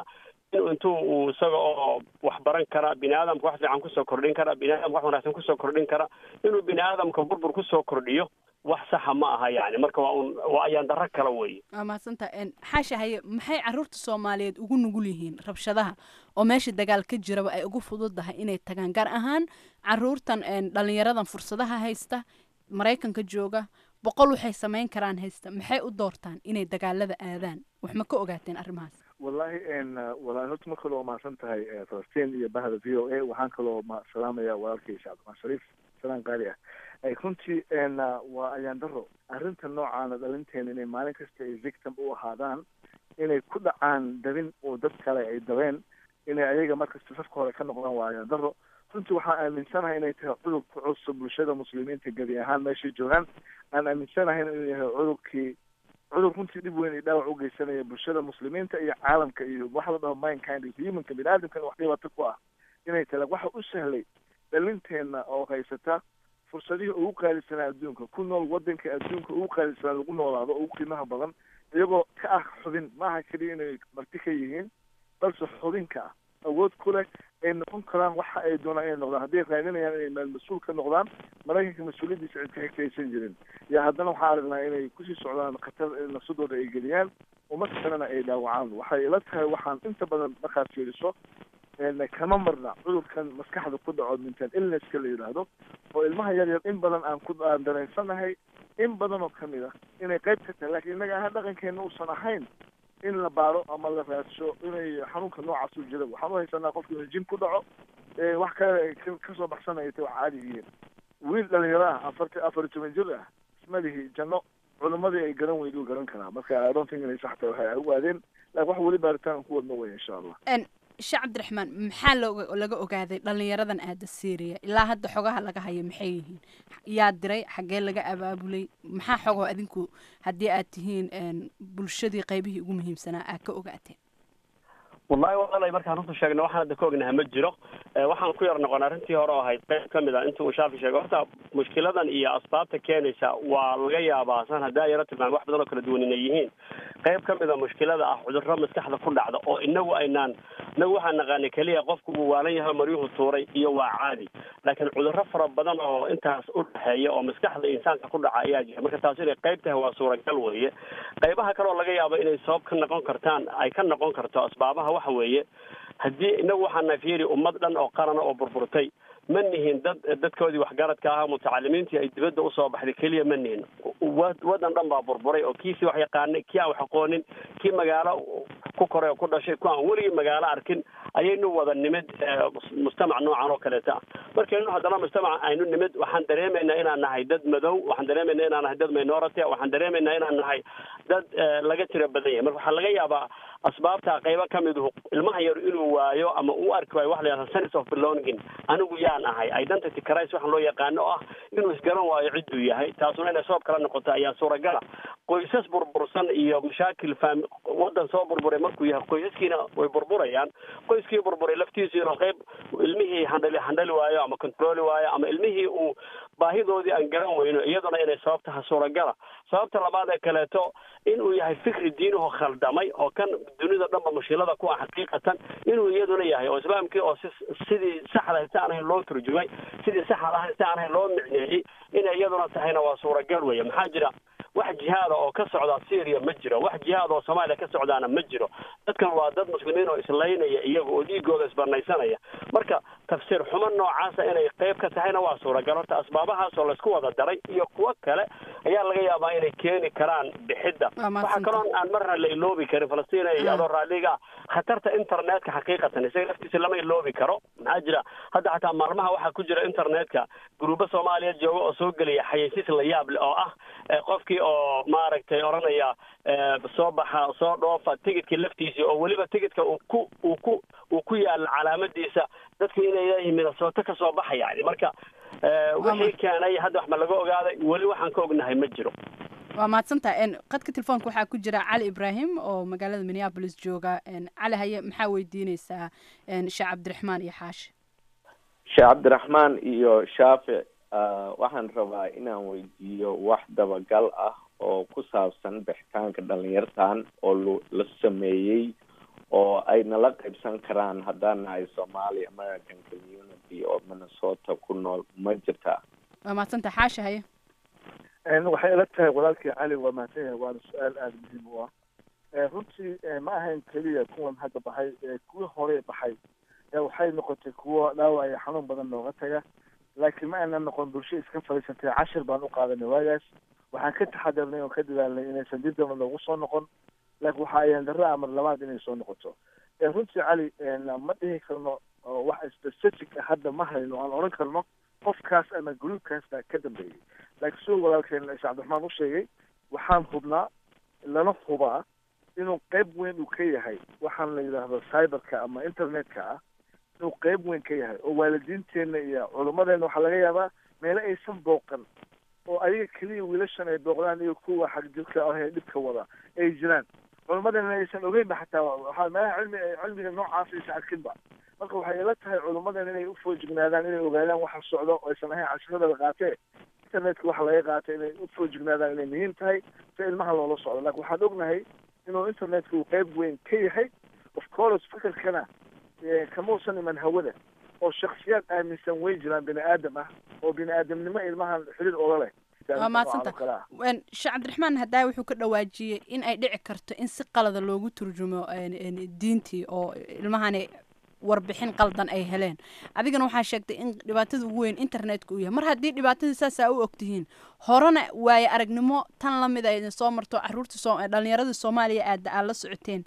inuu intuu uu isaga oo wax baran kara bini aadamka wax fiican kusoo kordhin kara bini aadamka wax wanaagsan kusoo kordhin kara inuu bini aadamka burbur kusoo kordhiyo wax saxa ma aha yani marka waa un waa ayaan darro kala weeye waa mahadsanta xaasha haye maxay caruurta soomaaliyeed ugu nugul yihiin rabshadaha oo meesha dagaal ka jiraba ay ugu fududahay inay tagaan gaar ahaan caruurtan dhalinyaradan fursadaha haysta maraykanka jooga boqol waxay samayn karaan haysta maxay u doortaan inay dagaalada aadaan wax ma ka ogaateen arrimahaas wallahi walahi horta mar kale waa mahadsan tahay falastiin iyo bahda v o a waxaan kaloo ma salaamaya walaalkay shacabdimaan shariif salaan qaali ah runtii waa ayaan daro arrinta noocaana dhalinteena inay maalin kasta ay victim u ahaadaan inay ku dhacaan dabin oo dad kale ay dabeen inay ayaga markasta safka hore ka noqdaan waa ayaan daro runtii waxaan aaminsanahay inay tahay cudur ku cusub bulshada muslimiinta gebi ahaan meeshay joogaan aan aaminsanahay inuu yahay cudurkii cudur runtii dhib weyn iyo dhaawac u geysanaya bulshada muslimiinta iyo caalamka iyo waxa la dhaho mindkind iyo humanka bini aadamkana wax dhibaato ku ah inay tala waxa u sahlay dhalinteena oo haysata fursadihii ugu qaalisanaa adduunka ku nool wadanka adduunka ugu qaalisanaa lagu noolaado ugu qiimaha badan iyagoo ka ah xubin maaha keliya inay marti ka yihiin balse xubinka ah awood ku leh ay noqon karaan waxa ay doonaan inay noqdaan hadday raadinayaan inay meel mas-uul ka noqdaan maraykanka mas-uuliyaddiisa cid ka xigtaysan jirin iyo haddana waxaa aragnaa inay kusii socdaan khatar nafsadooda ay geliyaan umad kalena ay dhaawacaan waxay ila tahay waxaan inta badan markaad fiiriso kama marna cudurkan maskaxda ku dhaco mental illnesska la yidhaahdo oo ilmaha yar yar in badan aan ku aan dareensanahay in badan oo kamid ah inay qayb ka tahay lakiin innaga ahaan dhaqankeena uusan ahayn in la baaro ama la raadsho inay xanuunka noocaas u jira waxaan u haysanaa qofka inuu jin ku dhaco wax kale kasoo baxsanaya ta wax caadi yihiin wiil dhalinyaro ah afarta afar iyo toban jir ah ismalihi janno culimadii ay garan weyd u garan karaa marka i don't think inay sax tahay waxay u aadeen laakiin wax weli baaritaan ku wadno wey insha allah sheekh cabdiraxmaan maxaa looga laga ogaaday dhalinyaradan aada syria ilaa hadda xogaha laga hayo maxay yihiin yaa diray xaggee laga abaabulay maxaa xogoo adinku haddii aad tihiin bulshadii qaybihii ugu muhiimsanaa aad ka ogaateen wallahi walaalay markaan runta sheegna waxaan hadda ka ognaha ma jiro waxaan ku yar noqon arrintii hore oo ahayd qayb ka mid a inta uu shaafi sheegay horta mushkiladan iyo asbaabta keenaysa waa laga yaabaa san haddaa yaro tilmaamay wax badan oo kala duwan inay yihiin qayb ka mid a mushkilada ah cudurro maskaxda ku dhacda oo inagu aynaan inagu waxaan naqaanay keliya qofku uu waalan yahay maryuhu tuuray iyo waa caadi laakiin cudurro fara badan oo intaas u dhexeeya oo maskaxda insaanka ku dhaca ayaa jira marka taas inay qayb tahay waa suuragal weeye qaybaha kale oo laga yaabo inay sabab ka noqon kartaan ay ka noqon karto asbaabaha waxa weeye haddii inagu waxaa nafiiri ummad dhan oo qarana oo burburtay ma nihin dad dadkoodii waxgaradka ahaa mutacalimiintii ay dibadda usoo baxday keliya ma nihin wadan dhan baa burburay oo kiisii wax yaqaanay kii aan wax aqoonin kii magaalo ku koray oo ku dhashay ku aan weligii magaalo arkin ayaynu wada nimid mujtamac noocan oo kaleeta ah markaynu haddana mujtamac aynu nimid waxaan dareemaynaa inaan nahay dad madow waxaan dareemaynaa inaan nahay dad minority waxaan dareemaynaa inaan nahay dad laga tira badan yahay marka waxaa laga yaabaa asbaabta qaybo ka miduhu ilmaha yar inuu waayo ama uu arki waayo waxa la yihahda sense of belonging anigu yaan ahay identity crisis waxaan loo yaqaano oo ah inuu isgaran waayo cidduu yahay taasuna inay sabab kala noqoto ayaa suuragala qoysas burbursan iyo mashaakil faam wadan soo burburay markuu yahay qoysaskiina way burburayaan qoyskii burburay laftiisiina qayb ilmihii handhali handhali waayo ama controli waayo ama ilmihii uu baahidoodii aan garan weyno iyaduna inay sabab taha suuragala sababta labaad ee kaleeto inuu yahay fikri diinuhu khaldamay oo kan dunida dhanba mushkilada ku ah xaqiiqatan inuu iyaduna yahay oo islaamkii oo si sidii saxda si aan ahayn loo turjumay sidii saxda ahayn si aan ahayn loo micneeyey inay iyaduna tahayna waa suuragal weeye maxaa jira wax jihaada oo ka socda syria ma jiro wax jihaad oo soomaaliya ka socdaana ma jiro dadkan waa dad muslimiin oo islaynaya iyaga oo dhiigooda isbanaysanaya marka tafsiir xumo noocaasa inay qayb ka tahayna waa suuragal horta asbaabahaas oo laysku wada daray iyo kuwo kale ayaa laga yaabaa inay keeni karaan bixidda waxaa kaloo aan marna la iloobi karin falastiin iyo adoo raalliga ah khatarta internetka xaqiiqatan isaga laftiisa lama iloobi karo maxaa jira hadda xataa maalmaha waxaa ku jira internetka gruubo soomaaliya jooga oo soo gelaya xayeysiis la yaab leh oo ah qofkii oo maaragtay odhanaya soo baxa soo dhoofa tigidkii laftiisii oo weliba tigidka uu ku uu ku uu ku yaala calaamadiisa dadku inay leeyihiin minasooto ka soo baxa yani marka wixii keenay hadda wax ma laga ogaaday weli waxaan ka ognahay ma jiro waa mahadsantaha qadka telefoonka waxaa ku jira cali ibraahim oo magaalada minneabolis jooga cali haye maxaa weydiineysaa sheekh cabdiraxmaan iyo xaashi sheekh cabdiraxmaan iyo shaafic waxaan rabaa inaan weydiiyo wax dabagal ah oo ku saabsan bixitaanka dhalinyartan oo la sameeyey oo ay nala qaybsan karaan haddaan nahay somali american community oo minnesota ku nool ma jirtaa waa mahadsanta xaasha haye waxay ila tahay walaalkii cali waa mahadsan yahay waana su-aal aada muhiim u ah runtii ma ahayn keliya kuwan hadda baxay kuwii hore baxay waxay noqotay kuwo dhaawac iyo xanuun badan nooga taga laakiin ma aynan noqon bulsho iska fadhiisatay cashir baan u qaadanay waagaas waxaan ka taxadarnay oo ka dadaalnay inaysan dib damba noogu soo noqon laakiin waxa ayaan darro amar labaad inay soo noqoto runtii cali ma dhihi karno wax specific ah hadda ma hayno aan odhan karno qofkaas ama gruubkaas baa ka dambeeyey laakiin siduu walaalkeen sheekh cabdiraxmaan u sheegay waxaan hubnaa lana hubaa inuu qayb weyn uu ka yahay waxaan la yidhaahdo cyberka ama internetka ah inuu qayb weyn ka yahay oo waalidiinteenna iyo culummadeena waxaa laga yaabaa meelo aysan booqan oo ayaga keliya wiilashan ay booqdaan iyo kuwa xagjirka ah ee dhibka wada ay jiraan culummadeena aysan ogeynba xataa waxaa meelaha cilmi cilmiga noocaas aysan arkinba marka waxay ila tahay culummadeena inay ufoojignaadaan inay ogaadaan waxa socdo oo aysan ahayn cashirada la qaatee internetka waxa laga qaatay inay ufoojignaadaan inay muhiim tahay si ilmaha loola socdo laakiin waxaan ognahay inuu internetka uu qayb weyn ka yahay of course fakarkana kamausan iman hawada oo shaksiyaad aaminsan way jiraan bini aadam ah oo bini aadamnimo ilmahan xiriir oga leh waa mahadsanta sheekh cabdiraxmaan haddaa wuxuu ka dhawaajiyey in ay dhici karto in si qalada loogu turjumo diintii oo ilmahani warbixin qaldan ay heleen adigana waxaa sheegtay in dhibaatada ugu weyn internetka uu yahay mar haddii dhibaatadii saasaa u ogtihiin horena waaye aragnimo tan lamid a idin soo marto caruurta dhalinyaradii soomaaliya aada aad la socoteen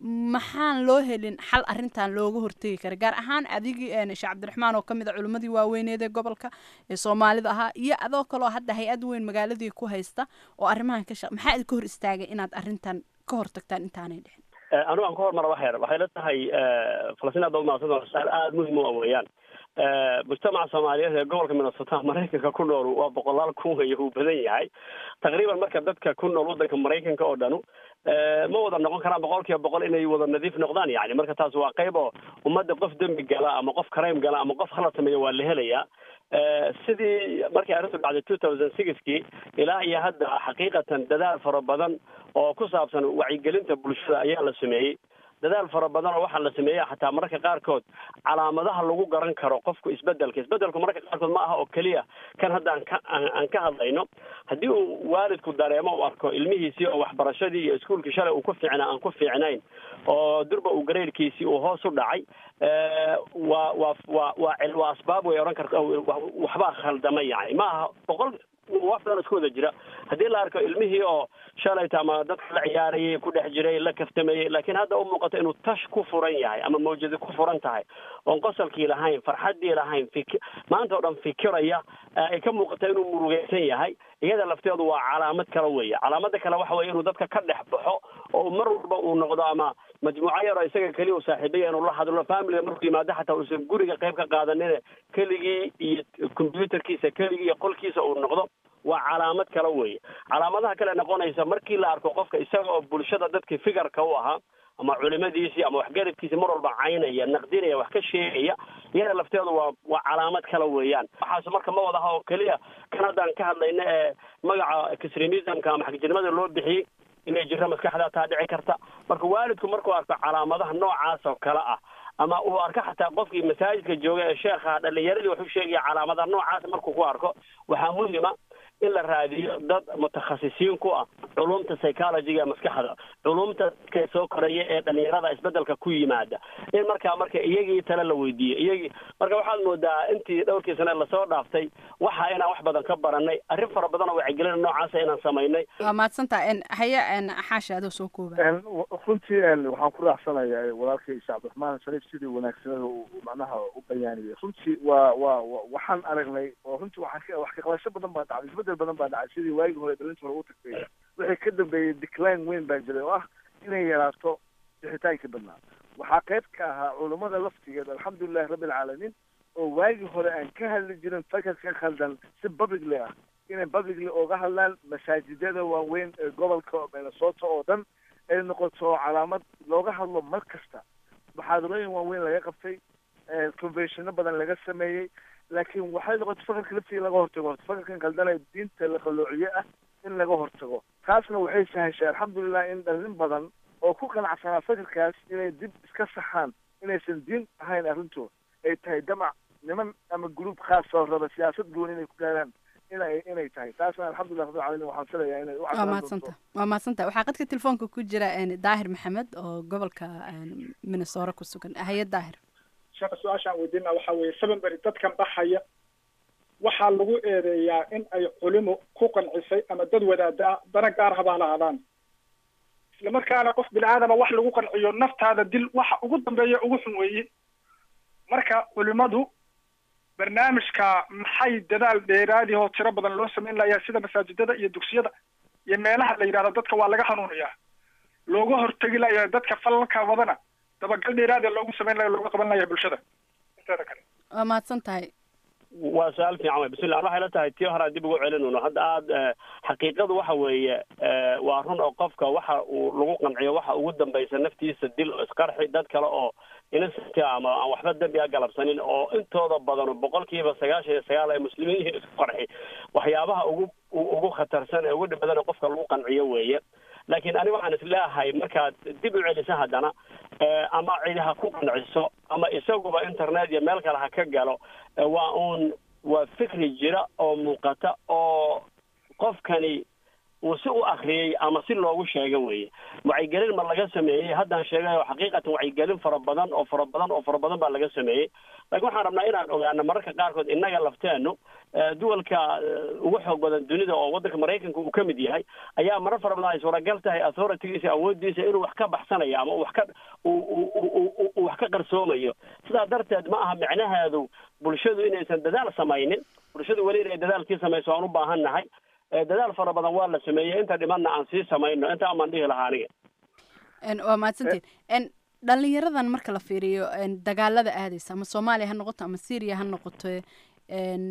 maxaan loo helin xal arrintan looga hortegi kara gaar ahaan adigii sheekh cabdiraxmaan oo kamid a culimmadii waaweyneed ee gobolka ee soomaalida ahaa iyo adoo kaloo hadda hay-ad weyn magaaladii ku haysta oo arrimahan ka shaq maxaa idinka hor istaagay inaad arrintan ka hortagtaan intaanay dhixin anigu aan ka hormara wax yar waxay la tahay falastiin aad umahadsan su-aal aada muhim u weeyaan mujtamaca soomaaliyeed ee gobolka minnesota maraykanka ku nool waa boqolaal kun wey uu badan yahay taqriiban marka dadka ku nool waddanka maraykanka oo dhanu ma wada noqon karaan boqol kiiba boqol inay wada nadiif noqdaan yani marka taas waa qayb oo ummadda qof dembi gala ama qof crime gala ama qof khalad sameeya waa la helayaa sidii markii arrintu dhacday two thousand sixkii ilaa iyo hadda xaqiiqatan dadaal fara badan oo ku saabsan wacyigelinta bulshada ayaa la sameeyey dadaal fara badan oo waxaa la sameeya xataa mararka qaarkood calaamadaha lagu garan karo qofku isbedelka isbedelku mararka qaarkood ma aha oo keliya kan hadda aan ka aan ka hadlayno haddii uu waalidku dareemo u arko ilmihiisii oo waxbarashadii iyo iskuolkii shalay uu ku fiicnaa aan ku fiicnayn oo durba uu gareyrkiisii uu hoos u dhacay waa waa waa waa waa asbaab way odhan karta waxbaa khaldama yani ma aha boqol wax badan isku wada jira haddii la arko ilmihii oo shalayta ama dadka la ciyaarayay ku dhex jiray la kaftamayey laakiin hadda u muuqato inuu tash ku furan yahay ama mawjadi ku furan tahay oon qosolkii lahayn farxaddii lahayn fik maanta oo dhan fikiraya ay ka muuqata inuu murugaysan yahay iyada lafteedu waa calaamad kale weeye calaamada kale waxa weeye inuu dadka ka dhex baxo oo mar walba uu noqdo ama majmuuco yaro isaga keliya u saaxiibaya inuu la hadlo familiga markuu yimaado xataa uusan guriga qayb ka qaadanin keligii iyo combyuterkiisa keligii iyo qolkiisa uu noqdo waa calaamad kale weeye calaamadaha kale noqonaysa markii la arko qofka isaga oo bulshada dadkii figarka u ahaa ama culimadiisii ama waxgaradkiisii mar walba caynaya naqdinaya wax ka sheegaya iyada lafteedu waa waa calaamad kale weeyaan waxaas marka ma wadaha oo keliya kan haddaan ka hadlayna ee magaca extremismka ama xagjirnimada loo bixiyey inay jirto maskaxdaa taa dhici karta marka waalidku markuu arko calaamadaha noocaas oo kale ah ama uu arko xataa qofkii masaajidka jooga ee sheekha dhalinyaradii waxu sheegaya calaamadaha noocaas markuu ku arko waxaa muhima in la raadiyo dad mutakhasisiin ku ah culumta psychologyga maskaxda culumta dadka soo koraya ee dhalinyarada isbedelka ku yimaada in markaa marka iyagii tale la weydiiyo iyagii marka waxaad moodaa intii dhowrkii sane lasoo dhaaftay waxa inaan wax badan ka baranay arrin fara badan oo wacyigelina noocaasa inaan samaynay waa mahadsantaha haya xaasha adoo soo kooba runtii waxaan ku raacsanayaa walaalkay sheekh cabdiraxmaan shariif sidii wanaagsanada uu macnaha u bayaaniyay runtii waa waa waxaan aragnay oo runtii waxaan wax kaqabasho badan baa dhacday isbedel badan baa dhacay sidii waagii hore dhalinta hore u tagtay wixii ka dambeeyey decline weyn baa jiray oo ah inay yaraato bixitaankii badnaa waxaa qayb ka ahaa culummada laftigeed alxamdulilahi rabbi alcaalamiin oo waagii hore aan ka hadli jirin fakarka khaldan si publicly ah inay publicly oga hadlaan masaajidada waaweyn ee gobolka minnesota oo dhan ay noqoto calaamad looga hadlo mar kasta muxaadarooyin waaweyn laga qabtay conventiono badan laga sameeyey laakiin waxay noqotay fakarka laftiga laga hortago fakarkan khaldanee diinta la qalloociye ah in laga hortago taasna waxay sahashay alxamdulilah in dhalin badan oo ku qanacsanaa fikirkaas inay dib iska saxaan inaysan diin ahayn arrintooda ay tahay damac niman ama gruub khaas oo raba siyaasad gooni inay ku gaaraan inay inay tahay taasna alxamdulilah rabbil caalamiin waxaan filayaa inay u waa cadaan mahadsanta waa mahadsanta waxaa qadka telefoonka ku jira een, daahir maxamed oo gobolka een, minnesota ku sugan haye daahir sheekha su-aashaan weydiina waxaa weeye seven beri dadkan baxaya waxaa lagu eedeeyaa in ay culimo ku qancisay ama dad wadaada dana gaar habaa lahaadaan isla markaana qof bini aadama wax lagu qanciyo naftaada dil waxa ugu dambeeya ugu xun weeye marka culimadu barnaamijka maxay dadaal dheeraadi oo tiro badan loo samayn layaa sida masaajidada iyo dugsiyada iyo meelaha la yidhahdo dadka waa laga hanuuniyaa looga hortegi layaa dadka falalka wadana dabagal dheeraadi loogu samayn laya looga qaban layaa bulshada inteeda kale waa mahadsan tahay waa su-aal fiican wey bismillah waxay la tahay tii hore aan dib ugu celinayno hadda aad eh, xaqiiqadu waxa weeye eh, waa run oo qofka waxa uu lagu qanciyo waxa ugu dambaysa naftiisa dil oo isqarxi dad kale oo innocent ah ama aan waxba dembi a galabsanin oo intooda badan boqolkiiba sagaashan iyo sagaal ay muslimiin yihiin isku qarxi waxyaabaha ugu u- ugu khatarsan ee ugu dhib badan ee qofka lagu qanciyo weeye laakiin ani waxaan isleeyahay markaad dib u celiso haddana eh, ama cidi ha ku qanciso ama isaguba internet iyo meel kale ha ka galo eh, waa uun waa fikri jira oo muuqata oo qofkani uu si u akriyey ama si loogu sheega weeye wacyigelin ma laga sameeyey haddaan sheegayo xaqiiqatan wacyigelin fara badan oo fara badan oo fara badan baa laga sameeyey laakiin waxaan rabnaa inaan ogaano mararka qaarkood innaga lafteenu eh, duwalka eh, ugu xoog badan dunida oo waddanka maraykanka uu ka mid yahay ayaa marar fara badan ay suuragal tahay authoritygiisa awoodiisa inuu wax ka baxsanayo ama uu wax ka uu- uu- uu- uu- uu wax ka qarsoomayo sidaa darteed ma aha micnaheedu bulshadu inaysan dadaal samaynin bulshadu weli inay dadaalkii samayso aan u baahan nahay Eh, dadaal fara badan waa la sameeyey inta dhimanna aan sii samayno inta amaan dhihi lahaa aniga Een, waa mahadsantiin een, dhalinyaradan marka la fiiriyo een, dagaalada aadaysa ama soomaaliya ha noqoto ama syria ha noqoto een,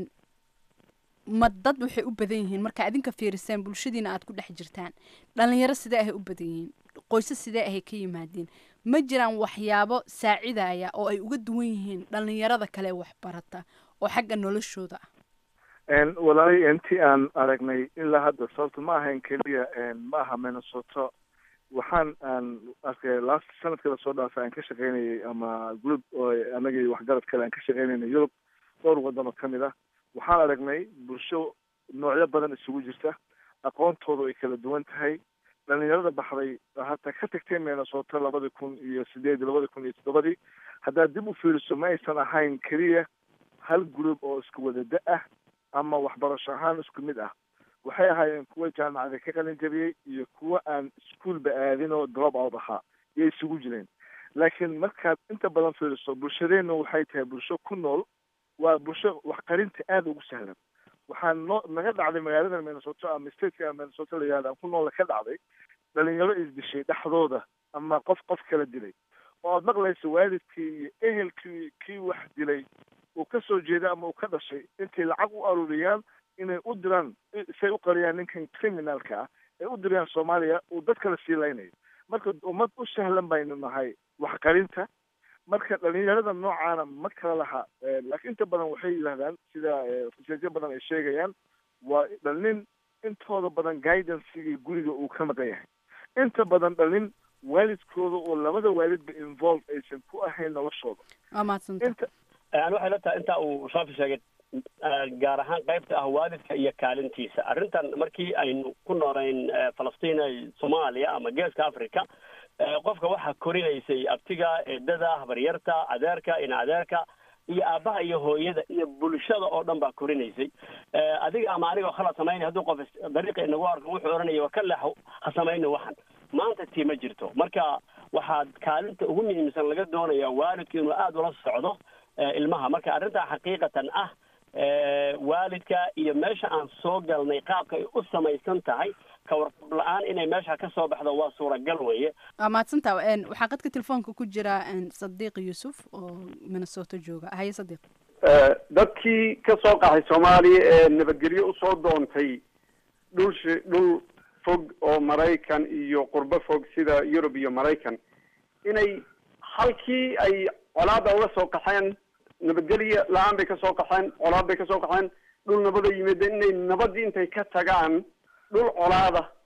ma dad waxay u badan yihiin marka adinka fiiriseen bulshadiina aad ku dhex jirtaan dhalinyaro sidee ahay u badan yihiin qoysas sidee ahay ka yimaadeen ma jiraan waxyaabo saacidaya oo ay uga duwan yihiin dhalinyarada kale wax barata oo xagga noloshooda ah Een, walaalay intii aan aragnay ilaa hadda sababta ma ahayn keliya een, ma aha minnesota waxaan aan arkay last sanadkii lasoo dhaafay aan ka shaqaynayay ama group oo anagii waxgarad kale aan ka shaqaynaynay yurub dhowr waddan oo kamid ah waxaan aragnay bulsho noocyo badan isugu jirta aqoontoodu ay kala duwan tahay dhalinyarada baxday hataa ka tagtay minnesota labadi kun iyo sideed labadi kun iyo toddobadii haddaad dib u fiiriso ma aysan ahayn keliya hal group oo isku wada da ah ama waxbarasho ahaan isku mid ah waxay ahaayeen kuwa jaamacada ka qalin jabiyey iyo kuwa aan iskuolba aadin oo drop out ahaa yay isugu jireen laakiin markaad inta badan fiiriso bulshadeenna waxay tahay bulsho ku nool waa bulsho waxqarinta aada ugu sahlan waxaa noo naga dhacday magaalada minnesota ama stateka minnesota la yihahda aan ku noola ka dhacday dhalinyaro isdishay dhexdooda ama qof qof kala dilay oo aad maqlayso waalidkii iyo ehelkii kii wax dilay uu ka soo jeeda ama uu ka dhashay intay lacag u aruuriyaan inay u diraan say u qariyaan ninkan criminalka ah ay u dirayaan soomaaliya uu dad kala sii laynayo marka ummad u sahlan baynu nahay waxqarinta marka dhalinyarada noocaana ma kala laha Eh, laakiin inta badan waxay yidhahdaan sida eh, researchyo badan ay sheegayaan waa dhalin intooda badan guidancegii guriga uu ka maqan yahay inta badan dhalin waalidkooda oo labada waalidba involve aysan ku ahayn noloshooda waa mahadsantahay inta ani waxay la tahay intaa uu shaafi sheegay eh, gaar ahaan qaybta ah waalidka iyo kaalintiisa arrintan markii aynu ku noolayn eh, falastiin ee soomaaliya ama geeska africa eh, qofka waxaa korinaysay abtiga eedada habaryarta adeerka ina adeerka iyo aabbaha iyo hooyada iyo bulshada oo dhan baa korinaysay Eh, adiga ama anigoo khalad samaynay hadduu qof is- dariiqa inagu arko wuxuu odhanaya waa ka leexo ha samayna waxan maanta tii ma jirto marka waxaad kaalinta ugu muhiimsan laga doonayaa waalidku inuu aada ula socdo eh, ilmaha marka arrintaa xaqiiqatan ah eh, waalidka iyo meesha aan soo galnay qaabka ay u samaysan tahay ka warqab la-aan inay meesha ka soo baxdo waa suuragal weeye waa mahadsantaha een, waxaa qadka telefoonka ku jira een, sadiiq yuusuf oo minnesota jooga haye sadiiq Eh, dadkii ka soo qaxay soomaaliya ee nabadgelyo usoo doontay dhul shi- dhul fog oo maraykan iyo qurbo fog sida yurub iyo maraykan inay halkii ay colaada uga soo qaxeen nabadgelyo la-aan bay kasoo qaxeen colaad bay kasoo qaxeen dhul nabada yimid inay nabadii intay ka tagaan dhul colaada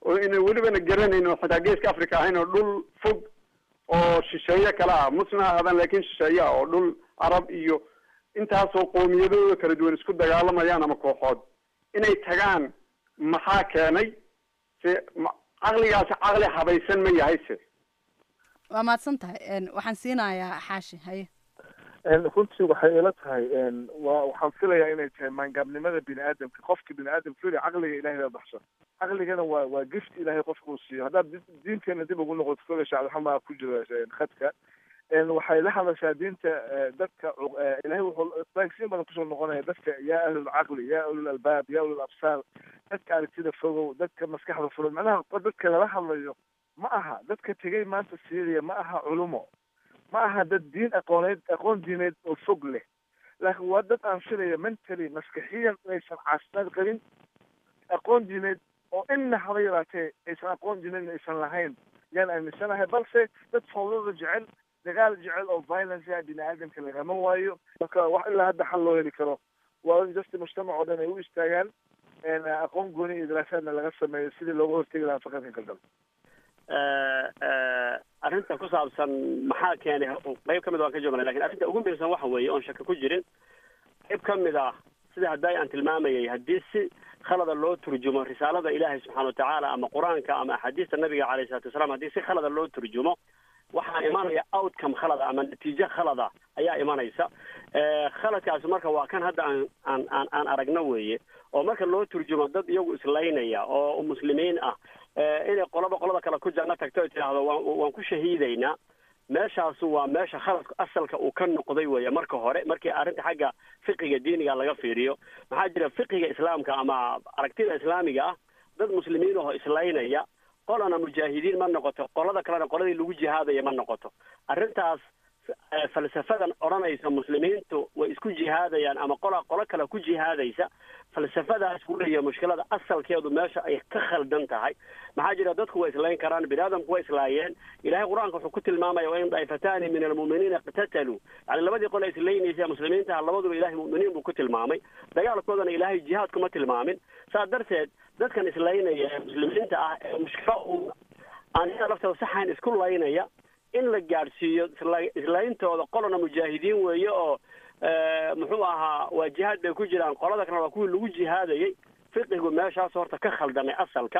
oo ina welibana garanayn oo xitaa geeska africa ahayn oo dhul fog oo shisheeye kale ah musna aadan laakiin shisheeye ah oo dhul carab iyo intaasoo qoomiyadooda kala duwan isku dagaalamayaan ama kooxood inay tagaan maxaa keenay se ma- caqligaasi caqli habaysan ma yahay se waa mahadsan tahay een, waxaan siinayaa xaashi haye En runtii waxay ila tahay en waa waxaan filayaa inay tahay maangaabnimada bini aadamka qofka bini aadamka fili caqliga ilahay baa baxshan caqligana waa waa gift ilahay qofka uu siiyo haddaad di- diinteena dib ugu noqoto kole shacabxamaa ku jira en khadka en waxay la hadashaa diinta eh, dadka cu- eh, ilahay wuxuu isbaanksiin badan kusoo noqonaya dadka yaa ahlul caqli yaa ulul albaab yaa ulul absaar dadka aragtida fogow dadka maskaxda furan macnaha dadka lala hadlayo ma aha dadka tegay maanta syria ma aha culumo ma aha dad diin aqooneed aqoon diineed oo fog leh laakiin waa dad aan filaya mentally maskaxiyan inaysan caafimaad qabin aqoon diineed oo inna haba yaraatee aysan aqoon diineed aysan lahayn yaan aaminsanahay balse dad fawdada jecel dagaal jecel oo violence ah bini aadamka lagama waayo marka wax ilaa hadda xal loo heli karo waa in just mujtamac oo dhan ay u istaagaan en aqoon gooni iyo daraasaadna laga sameeyo sidii looga hortegi lahaa faqadka kaldal arrinta ku saabsan maxaa keenay qayb ka mid waan ka joognay lakin arrinta ugu muhiimsan waxa weeye oon shaka ku jirin qayb ka mid ah sida hadday aan tilmaamayay haddii si khalada loo turjumo risaalada ilaahay subxaana watacaala ama qur-aanka ama axaadiista nabiga calayhi salatu wasalaam haddii si khalada loo turjumo waxaa imanaya outcome khalada ama natiijo khalada ayaa imanaysa Eh, khaladkaasi marka waa kan hadda aan aan aan aan aragno weeye oo marka loo turjumo dad iyagu islaynaya oo muslimiin ah eh, inay qolaba qolada kale ku janno tagto ay tidhaahdo waan waan ku shahiidaynaa meeshaasu waa meesha khaladka asalka uu ka noqday weeye marka hore markii arrinta xagga fiqiga diiniga laga fiiriyo maxaa jira fiqiga islaamka ama aragtida islaamiga ah dad muslimiin oo islaynaya qolana mujaahidiin ma noqoto qolada kalena qoladii lagu jihaadaya ma noqoto arrintaas eh, falsafadan odhanaysa muslimiintu way isku jihaadayaan ama qola qolo kale ku jihaadaysa falsafadaas weeye mushkilada asalkeedu meesha ay ka khaldan tahay maxaa jira dadku way islayn karaan bini aadamku way islaayeen ilahay qur-aanka wuxuu ku tilmaamaya wain daa'ifatani min almu'miniina iqtataluu yani labadii qole islaynaysa muslimiinta labaduba ilahay mu'miniin buu ku tilmaamay dagaalkoodana ilaahay jihaad kuma tilmaamin saas darteed dadkan islaynaya ee muslimiinta ah ee mushkilo uu aan iyada laftooda saxayn isku laynaya in la gaadhsiiyo isla- islayntooda qolana mujaahidiin weeye oo eh, muxuu ahaa waa jihaad bay ku jiraan qolada kalena waa kuwii lagu jihaadayay fiqigu meeshaas horta ka khaldamay asalka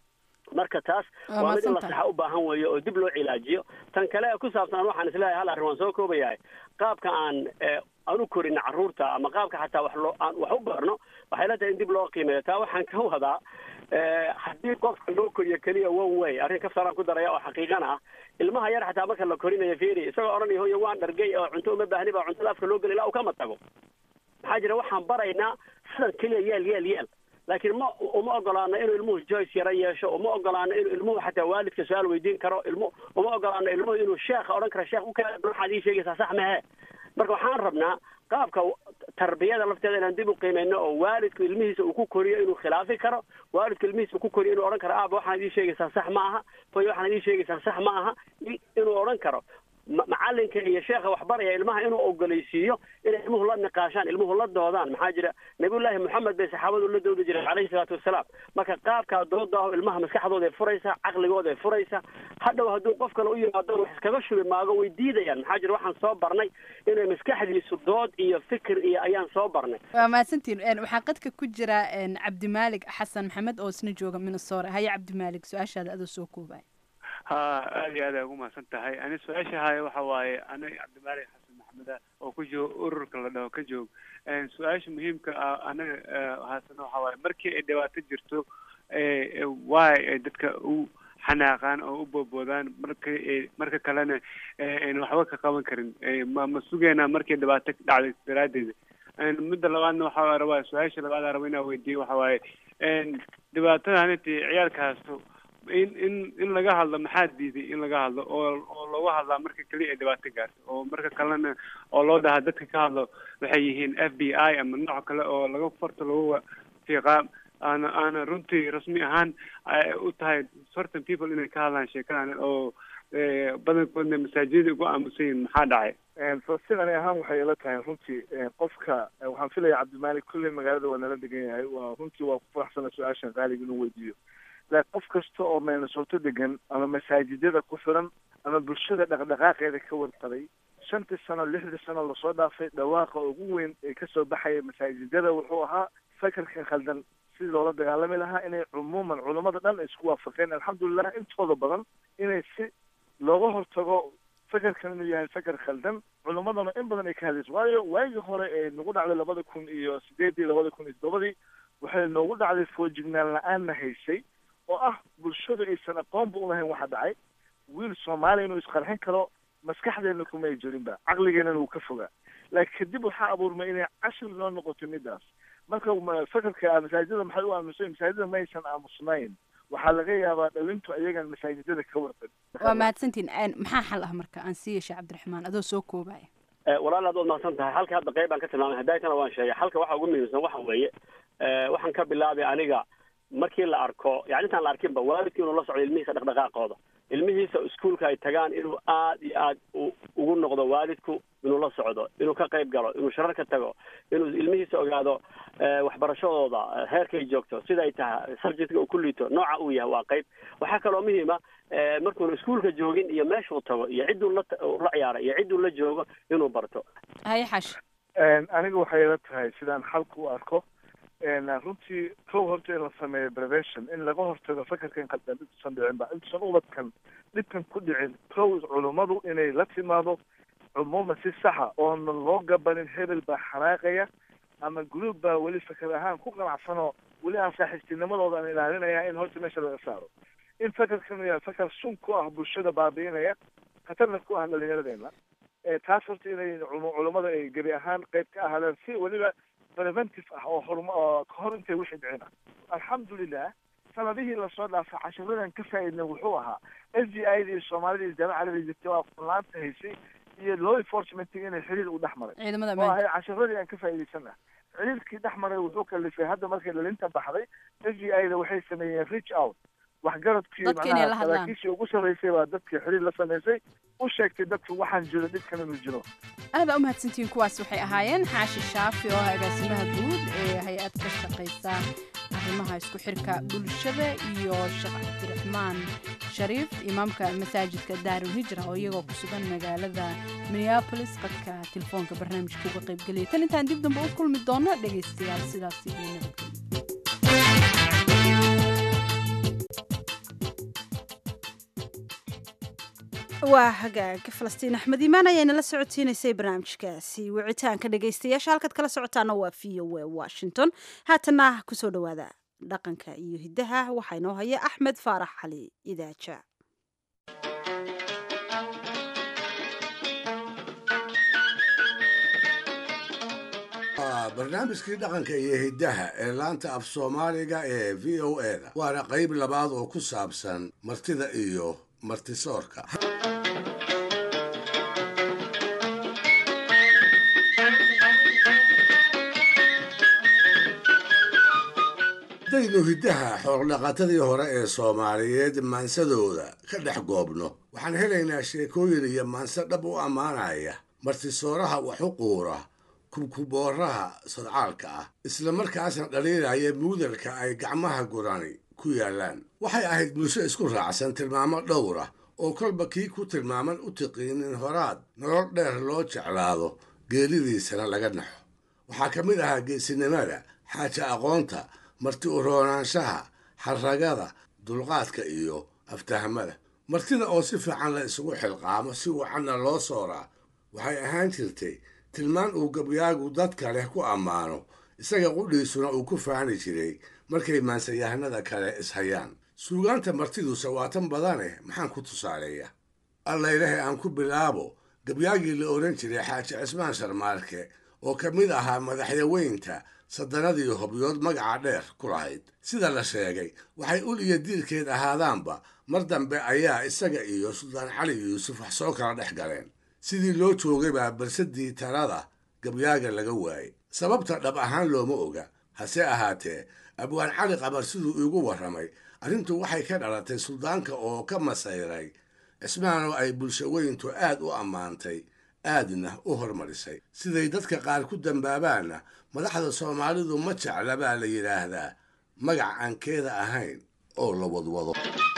marka taas Waa waa mid in la mahadsantahay. saxa u baahan weeye oo dib loo cilaajiyo tan kale ee ku saabsan waxaan isleeyahay hal arrin waan soo koobayahay qaabka aan eh, aan u korin carruurta ama qaabka xataa wax loo aan wax u barno waxay la tahay in dib loo qiimeeyo taa waxaan ka wadaa eh, haddii qofka loo koriyo keliya one way arrin kaftaraan ku daraya oo xaqiiqana ah ilmaha yar xataa marka la korinayo fiiri isagoo odhanaya hoyo waan dhargay oo cunto uma baahni baa cuntada afka loo geli ilaa uu kama tago maxaa jira waxaan baraynaa sidan keliya yeel yeel yeel laakiin ma uma ogolaano inuu ilmuhu joyce yaro yeesho uma ogolaano inuu ilmuhu xataa waalidka su-aal weydiin karo ilmu uma ogolaano ilmuhu inuu sheekha odhan karo sheekh ukaa waxaad ii sheegaysaa sax mehe marka waxaan rabnaa qaabka tarbiyada lafteeda inaan dib u qiimeyno oo waalidku ilmihiisa uu ku koriyo inuu khilaafi karo waalidku ilmihiisa uu ku koriyo inuu odhan karo aaba waxaad ii sheegaysaa sax ma aha hoy waxaad ii sheegaysaa sax ma aha i- inuu odhan karo ma- macalinka iyo sheekha waxbaraya ilmaha inuu ogolaysiiyo inay ilmuhu la niqaashaan ilmuhu la doodaan maxaa jira nabiyullaahi moxamed bay saxaabadu la doodi jireen calayhi salaatu wasalaam marka qaabkaa dooda ah ilmaha maskaxdooda ay furaysa caqligooda ay furaysa hadhow hadduu qof kale u yimaado wax iskaga shubi maago way diidayaan maxaa jira waxaan soo barnay inay maskaxdiisu dood iyo fikir iyo ayaan soo barnay waa mahadsantiin Een, waxaa qadka ku jira een, cabdimaalig xasan maxamed oo isna jooga minnesota haye cabdimaalig su-aashaada adoo soo koobaya ha aad iyo aad ay ugu mahadsan tahay ani su-aasha haya waxa waaye aniga cabdimaalik xasan maxameda oo ku jooga ururka la dhaho ka joog Een, su-aasha muhiimka ah anaga eh, haasana waxa waaye markii ay dhibaato jirto eh, eh, waay ay dadka u xanaaqaan oo u boodboodaan marka ay- marka kalena eh, ayna waxba ka qaban karin Eh, ma ma sugeynaa markii dhibaato dhacday daraaddeeda Een, midda labaadna waxaa rabaa su-aasha labaad aan rabo inaan weydiiyo waxa waaye een, dhibaatada haniti ciyaalka haysto in in in laga hadlo maxaa diiday in laga hadlo oo oo looga hadlaa marka keliya ay dhibaato gaarto oo marka kalena oo loo dhahaa dadka ka hadlo waxay yihiin f b i ama nooc kale oo laga farta lagu fiiqaa aana aana runtii rasmi ahaan ay u tahay certain people inay ka hadlaan sheekadan oo eh, badankoodna masaajidada ugu aamusan yihiin maxaa dhacay sidani ahaan waxay ila tahay runtii eh, qofka eh, waxaan filaya cabdimaalik kulley magaalada waa nala degan yahay waa runtii waa ku faraxsana su-aashan qaaliga inuu weydiiyo la qof kasta oo minnesota degan ama masaajidada ku xiran ama bulshada dhaqdhaqaaqeeda ka warqabay shantii sano lixdii sano lasoo dhaafay dhawaaqa ugu weyn ee kasoo baxaya masaajidada wuxuu ahaa fakarkan khaldan sidii loola dagaalami lahaa inay cumuuman culummada dhan isku waafaqeen alxamdulilah intooda badan inay si looga hortago fakarkan inuu yahay fakar khaldan culummadana in badan ay ka hadlayso waayo waagii hore ee nagu dhacday labada kun iyo sideedii labada kun iyo toddobadii waxay noogu dhacday foojignaan la-aanna haysay oo ah bulshadu aysan aqoonba ulahayn waxa dhacay wiil soomaaliya inuu isqarxin karo maskaxdeena kuma ay jirinba caqligeenana wuu ka fogaa laakiin kadib waxaa abuurmay inay cashir noo noqoto midaas marka fakarka masaajidada maxay u aamusay masaajidada ma aysan aamusnayn waxaa laga yaabaa dhawintu ayagan masaajidada ka warqan waa mahadsantiin maxaa xal ah marka aan siiya sheekh cabdiraxmaan adoo soo koobaya walaal aad waad mahadsan tahay halka hadda qayb baan ka tilmaamay hadaaytana waan sheegay halka waxa ugu muhiimsan waxa weeye waxaan ka bilaabay aniga markii la arko yani intaan la arkinba waalidkii inuu la socdo ilmihiisa dhaqdhaqaaqooda ilmihiisa iskuolka ay tagaan inuu aad iyo aad ugu noqdo waalidku inuu la socdo inuu ka qayb galo inuu sharar ka tago inuu ilmihiisa ogaado waxbarashadooda heerkay joogto sida ay tahay subjectka uu ku liito nooca uu yahay waa qayb waxaa kaloo muhiima markuuna iskuolka joogin iyo meeshuu tago iyo cidduu la la ciyaaray iyo cidduu la joogo inuu barto haye xash aniga waxay ila tahay sidaan xalka u arko runtii kow horta in la sameeyo prevention in laga hortago fakarkan qaldan intuusan dhicin ba intuusan ubadkan dhibkan ku dhicin kow culummadu inay la timaado cumuuman si saxa oonan loo gabanin hebel baa xanaaqaya ama group baa weli fakar ahaan ku qanacsanoo weli aan saaxiibtinimadooda aan ilaalinaya in horta meesha laga saaro in fakarkan yahay fakar sun ku ah bulshada baabi'inaya khatarna ku ah dhalinyaradeenna taas horta inay culummada ay gebi ahaan qayb ka ahaadaan si weliba preventive ah oo horma oo kahor intay wixii dhicin ah alxamdulilah sanadihii lasoo dhaafay cashiradan ka faa'iidnay wuxuu ahaa s d i da iyo soomaalida iyo jaamaca carabiga jirtay waa furlaanta haysay iyo law enforcementiga inay xiriir u dhex maray ciidamada oo ahay cashiradii aan ka faa'iidaysanah xiriirkii dhex maray wuxuu kalifay hadda markay dhalinta baxday s d i da waxay sameeyeen reach out waxgaradkii macnaha saraakiishii ugu sarreysay baa dadkii xiriir la samaysay u sheegtay dadku waxaan jiro dhibkan inuu jiro aad baa u mahadsantihiin kuwaas waxay ahaayeen xaashi shaafi oo ah agaasimaha guud ee hay-ad ka shaqaysa arrimaha isku xirka bulshada iyo sheekh cabdiraxmaan shariif imaamka masaajidka daarul hijra oo iyagoo ku sugan magaalada minneabolis qadka telefoonka barnaamijka uga qaybgeliyay tan intaan dib dambe u kulmi doono dhegaystayaal sidaas iyo nabadgelyo waa hagaaga falastiin axmed iimaan ayaana la socodsiinaysay barnaamijkaasi wicitaanka dhegaystayaasha halkaad kala socotaana waa v o a washington haatana kusoo dhowaada dhaqanka iyo hiddaha waxaa inoo haya axmed faarax cali idaaja barnaamijkii dhaqanka iyo hiddaha ee laanta af soomaaliga ee v o e da waana qayb labaad oo ku saabsan martida iyo martisoorka haddaynu hiddaha xoogdhaqatadii hore ee soomaaliyeed maansadooda ka dhex goobno waxaan helaynaa sheekooyin iyo maanse dhab u ammaanaya martisooraha wax u quura kubkubooraha sadcaalka ah isla markaasna dhaliilaya muudalka ay gacmaha gurani ku yaallaan waxay ahayd bulsho isku raacsan tilmaamo dhowr ah oo kolba kii ku tilmaaman u tiqiinin horaad nolol dheer loo jeclaado geelidiisana laga naxo waxaa ka mid ahaa geesinimada xaaja aqoonta marti u roonaanshaha xarragada dulqaadka iyo aftahamada martida oo si fiican la isugu xilqaamo si wacanna loo sooraa waxay ahaan jirtay tilmaan uu gabyaagu dadka leh ku ammaano isaga qudhiisuna uu ku faani jiray markay maansayahanada kale ishayaan suugaanta martiduse waa tan badaneh maxaan ku tusaaleeya allaylahe aan ku bilaabo gabyaagii la odhan jiray xaaji cismaan sharmaarke oo ka mid ahaa madaxyaweynta saddanadii hobyood magaca dheer ku lahayd sida la sheegay waxay ul iyo diirkeed ahaadaanba mar dambe ayaa isaga iyo suldaan cali yuusuf wax soo kala dhex galeen sidii loo joogay baa barsadii talada gabyaaga laga waayey sababta dhab ahaan looma oga hase ahaatee abwaan cali qabar siduu iigu warramay arrintu waxay ka dhalatay suldaanka oo ka masayray cismaan oo ay bulshaweyntu aad u ammaantay aadna u hormarisay siday dadka qaar ku dambaabaanna madaxda soomaalidu ma jecla baa la yidhaahdaa magac aan keeda ahayn oo la wadwado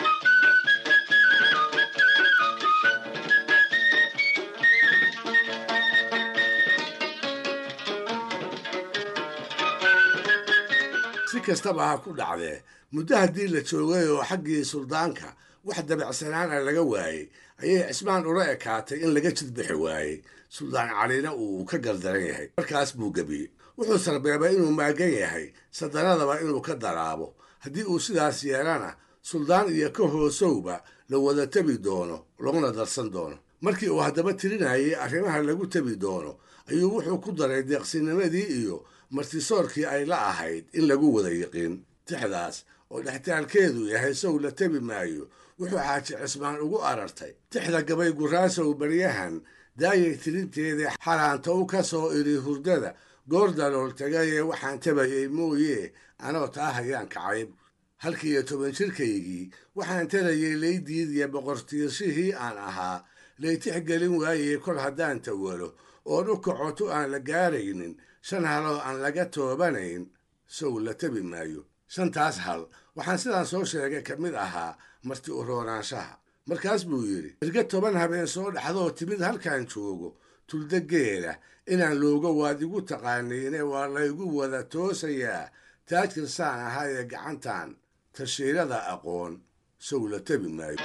si kastaba ha ku dhacdee muddo haddii la joogay oo xaggii suldaanka wax dabacsanaana laga waayey ayay cismaan ula ekaatay in laga jidbixi waayey suldaan calina uu ka gardaran yahay markaas buu gebiyey wuxuu sarbeebay inuu maagan yahay sadanadaba inuu ka daraabo haddii uu sidaas yeelana suldaan iyo ka hoosowba la wada tebi doono laguna darsan doono markii uu haddaba tirinayay arrimaha lagu tebi doono ayuu wuxuu ku daray deeqsinimadii iyo martisoorkii ay la ahayd in lagu wada yiqiin tixdaas oo dhextaalkeedu yahay sow la tebi maayo wuxuu xaaji cismaan ugu arartay tixda gabay guraasow baryahan daayay tirinteedii xaraantow ka soo iri hurdada goor dalool tagayee waxaan tabayay mooye anoo taa hayaan kacayb halkii iyo toban jirkaygii waxaan tarayay laydiidiya boqortiirshihii aan ahaa laytix gelin waayey kol haddaan tawalo oon u kacotu aan la gaaraynin shan haloo aan laga toobanayn sow la tebi maayo shantaas hal waxaan sidaan soo sheegay ka mid ahaa marti u roonaanshaha markaas buu yidhi irga toban habeen soo dhaxdoo timid halkaan joogo tulda geela inaan looga waad igu taqaaniine waa laygu wada toosayaa taajir saan ahaa ee gacantan tashiirada aqoon sow la tebi maayo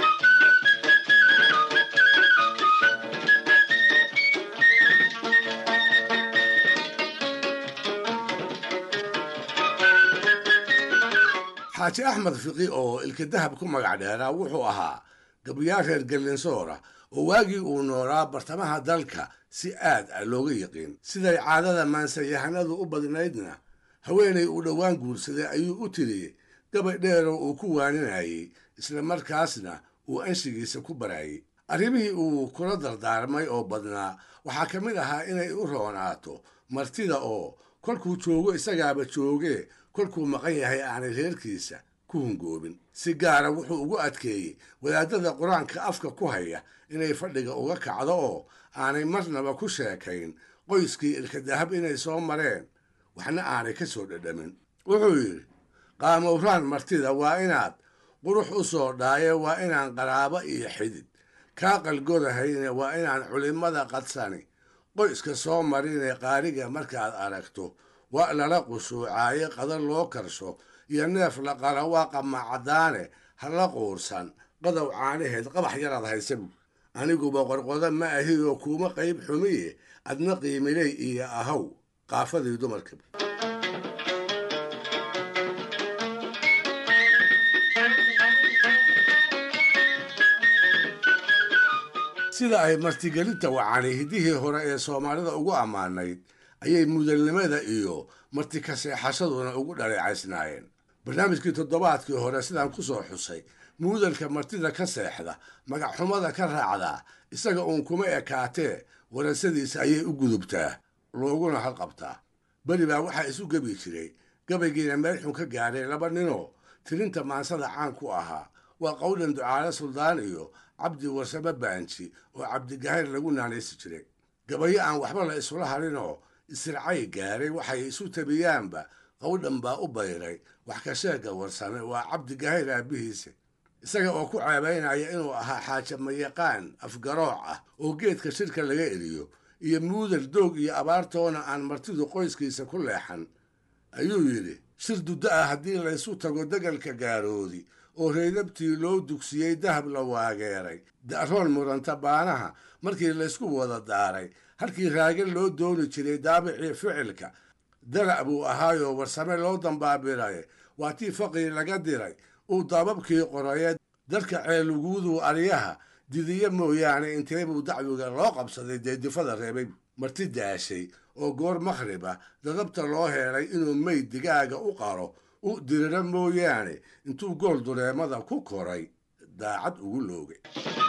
xaaji axmed fiqi oo ilka dahab ku magac dheeraa wuxuu ahaa gabayaal reer gallinsoora oo waagii uu noolaa bartamaha dalka si aad ah looga yiqiin siday caadada maansayahanadu u badnaydna haweenay uu dhowaan guursaday ayuu u tiriyey gabay dheeroo uu ku waaninayey isla markaasna uu anshigiisa ku barayey arrimihii uu kula dardaarmay oo badnaa waxaa ka mid ahaa inay u roonaato martida oo kolkuu joogo isagaaba joogee kolkuu maqan yahay aanay reerkiisa ku hungoobin si gaara wuxuu ugu adkeeyey wadaadada qur-aanka afka ku haya inay fadhiga uga kacdo oo aanay marnaba ku sheekayn qoyskii ilkadahab inay soo mareen waxna aanay ka soo dhadhamin wuxuu yidhi qaamowraan martida waa inaad qurux u soo dhaaye waa inaan qaraabo iyo xidid kaa qalgodahayne waa inaan culimmada qadsani qoyska soo marinee qaariga markaad aragto waa lala qushuucaaye qadar loo karsho iyo neef la qala waa qamacadaane ha la quursan qadow caanaheed qabax yaraad haysabu aniguba qorqodo ma ahi oo kuuma qayb xumiye adna qiimiley iyo ahaw qaafadii dumarka sida ay martigelinta wacani hiddihii hore ee soomaalida ugu ammaanayd ayay mudalnimada iyo marti kaseexashaduna ugu dhaleecaysnaayeen barnaamijkii toddobaadkii hore sidaan ku soo xusay muudalka martida ka seexda magacxumada ka raacdaa isaga uun kuma ekaatee warasadiisa ayay u gudubtaa looguna halqabtaa beri baa waxaa isu gebi jiray gabaygiina meel xun ka gaadhay laba ninoo tirinta maansada caan ku ahaa waa qowlan ducaale suldaan iyo cabdi warsame baanji oo cabdigahayr lagu naanaysi jiray gabayo aan waxba la isula harinoo isircay gaaray waxay isu tabiyaanba qowdhan baa u bayray wax ka sheega warsame waa cabdigahayr aabbihiisa isaga oo ku ceebaynaya inuu ahaa xaaja mayaqaan afgarooc ah oo geedka shirka laga eriyo iyo muudal doog iyo abaartoona aan martidu qoyskiisa ku leexan ayuu yidhi shir duddo ah haddii laysu tago degalka gaaroodi oo reydabtii loo dugsiyey dahab la waageeray da'roon muranta baanaha markii laysku wada daaray halkii raage loo dooni jiray daabicii ficilka dalac buu ahaayoo warsame loo dambaabiray waa tii faqii laga diray uu daababkii qorayee dalka ceeluguuduu aryaha didiyo mooyaane intee buu dacwiga loo qabsaday deedifada reebay marti daashay oo goor makhrib ah dadabta loo heelay inuu meyd digaaga u qaro u diriro mooyaane intuu gool dureemada ku koray daacad ugu loogay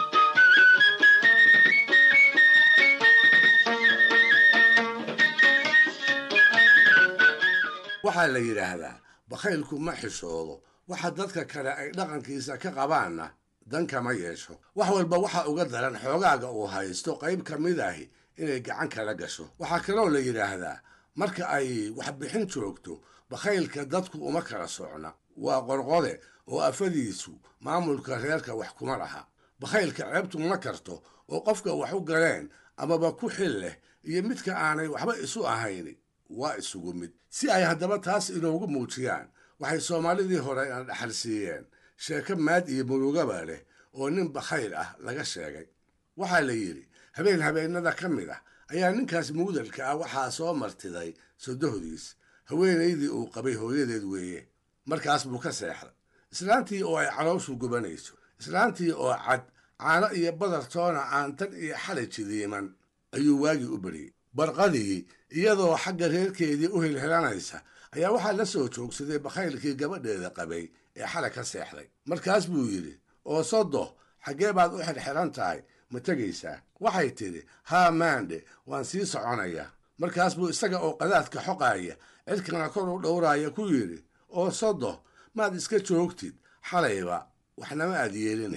waxaa la yidhaahdaa bakhaylku ma xishoodo waxa dadka kale ay dhaqankiisa ka qabaanna dan kama yeesho wax walba waxa uga daran xoogaaga uu haysto qayb ka mid ahi inay gacan kala gasho waxaa kaloo la yidhaahdaa marka ay waxbixin joogto bakhaylka dadku uma kala socna waa qorqode oo afadiisu maamulka reerka wax kuma laha bakhaylka ceebtu ma karto oo qofka wax u galeen amaba ku xil leh iyo midka aanay waxba isu ahayni waa isugu mid si ay haddaba taas inoogu muujiyaan waxay soomaalidii hore ina dhaxal siiyeen sheeko maad iyo murugaba leh oo nin bakhayl ah laga sheegay waxaa la yidhi habeen habeennada ka mid ah ayaa ninkaas muudalka ah waxaa soo martiday sodohdiis haweenaydii uu qabay hooyadeed weeye markaas buu ka seexday islaantii oo ay calooshu gubanayso islaantii oo cad caano iyo badar toona aan tan iyo xalay jidiiman ayuu waagii u beriyey barqadii iyadoo xagga reerkeedii u hilhilanaysa ayaa waxaa la soo joogsaday bakhaylkii gabadheeda qabay ee xalay ka seexday markaas buu yidhi oo sodo xaggee baad u xirxiran tahay ma tegaysaa waxay tidhi haa maandhe waan sii soconayaa markaas buu isaga oo qadaadka xoqaaya cirkana kor u dhowraaya ku yidhi oo sodo maad iska joogtid xalayba waxnama aad yeelina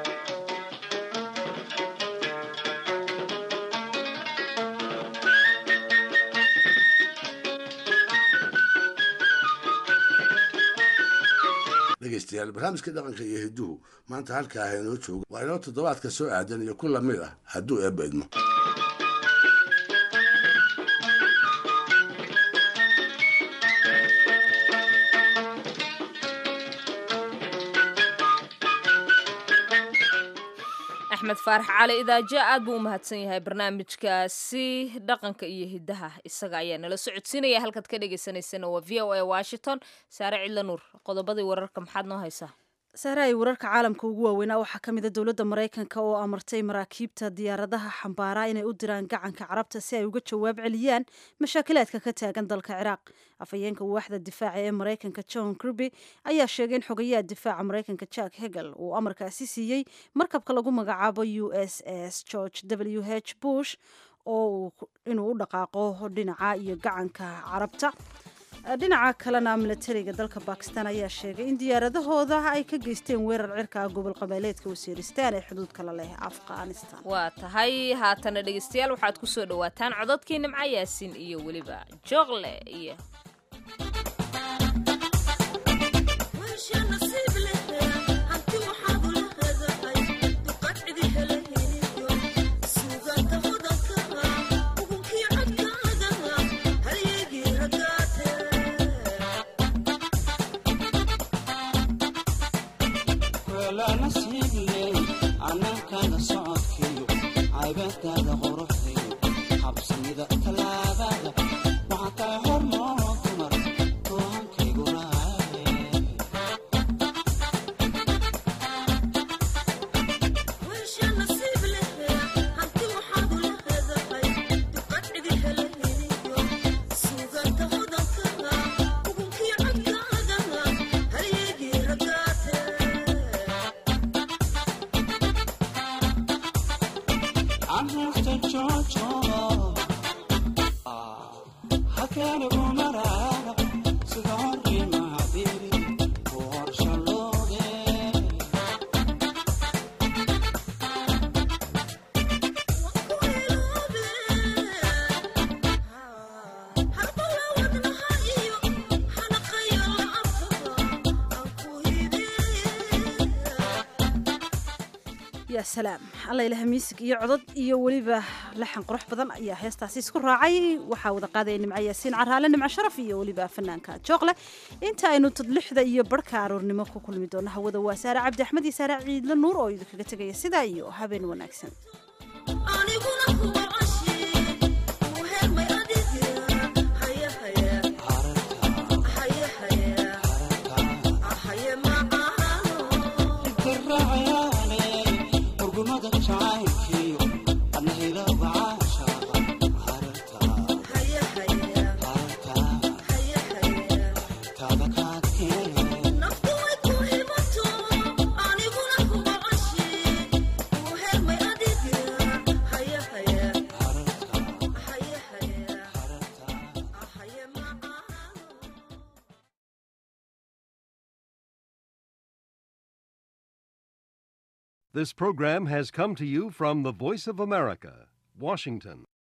dhegeystayaal barnaamijka dhaqanka iyo hidduhu maanta halkaa ha inoo joogo waa inoo toddobaadka soo aadan iyo ku lamid ah hadduu eebba idmo axmed faarax cali idaajo aad buu u mahadsan yahay barnaamijkaasi dhaqanka iyo hiddaha isaga ayaa nala socodsiinaya halkaad ka dhagaysanaysana waa v o a washington saare cidla nuur qodobadii wararka maxaad noo haysaa saare ay wararka caalamka ugu waaweynaa waxaa ka mid a dowladda maraykanka oo amartay maraakiibta diyaaradaha xambaara inay u diraan gacanka carabta si ay uga jawaab celiyaan mashaakilaadka ka taagan dalka ciraaq afhayeenka waaxda difaaca ee maraykanka john kirby ayaa sheegay in xogayaha difaaca maraykanka jack hegel uu amarkaasi siiyey markabka lagu magacaabo u s s george w h bush oo inuu u dhaqaaqo dhinaca iyo gacanka carabta dhinaca kalena milatariga dalka bakistan ayaa sheegay in diyaaradahooda ay ka geysteen weerar cirka gobol qabeeleedka wasiiristaan ee xuduudka la leh afghanistan waa tahay haatana dhegeystayaal waxaad ku soo dhowaataan cododkii nimco yaasin iyo weliba jooqle iyo ya salaam alla ilaha miisig iyo codod iyo weliba laxan qurux badan ayaa heestaasi isku raacay waxaa wada qaadaya nimco yaasiin caraale nimco sharaf iyo weliba fanaanka jooqle inta aynu tadlixda iyo barhka aroornimo ku kulmi doono hawada waa saare cabdi axmed iyo saare ciidla nuur oo idinkaga tegaya sidaa iyo habeen wanaagsan This program has come to you from the Voice of America, Washington.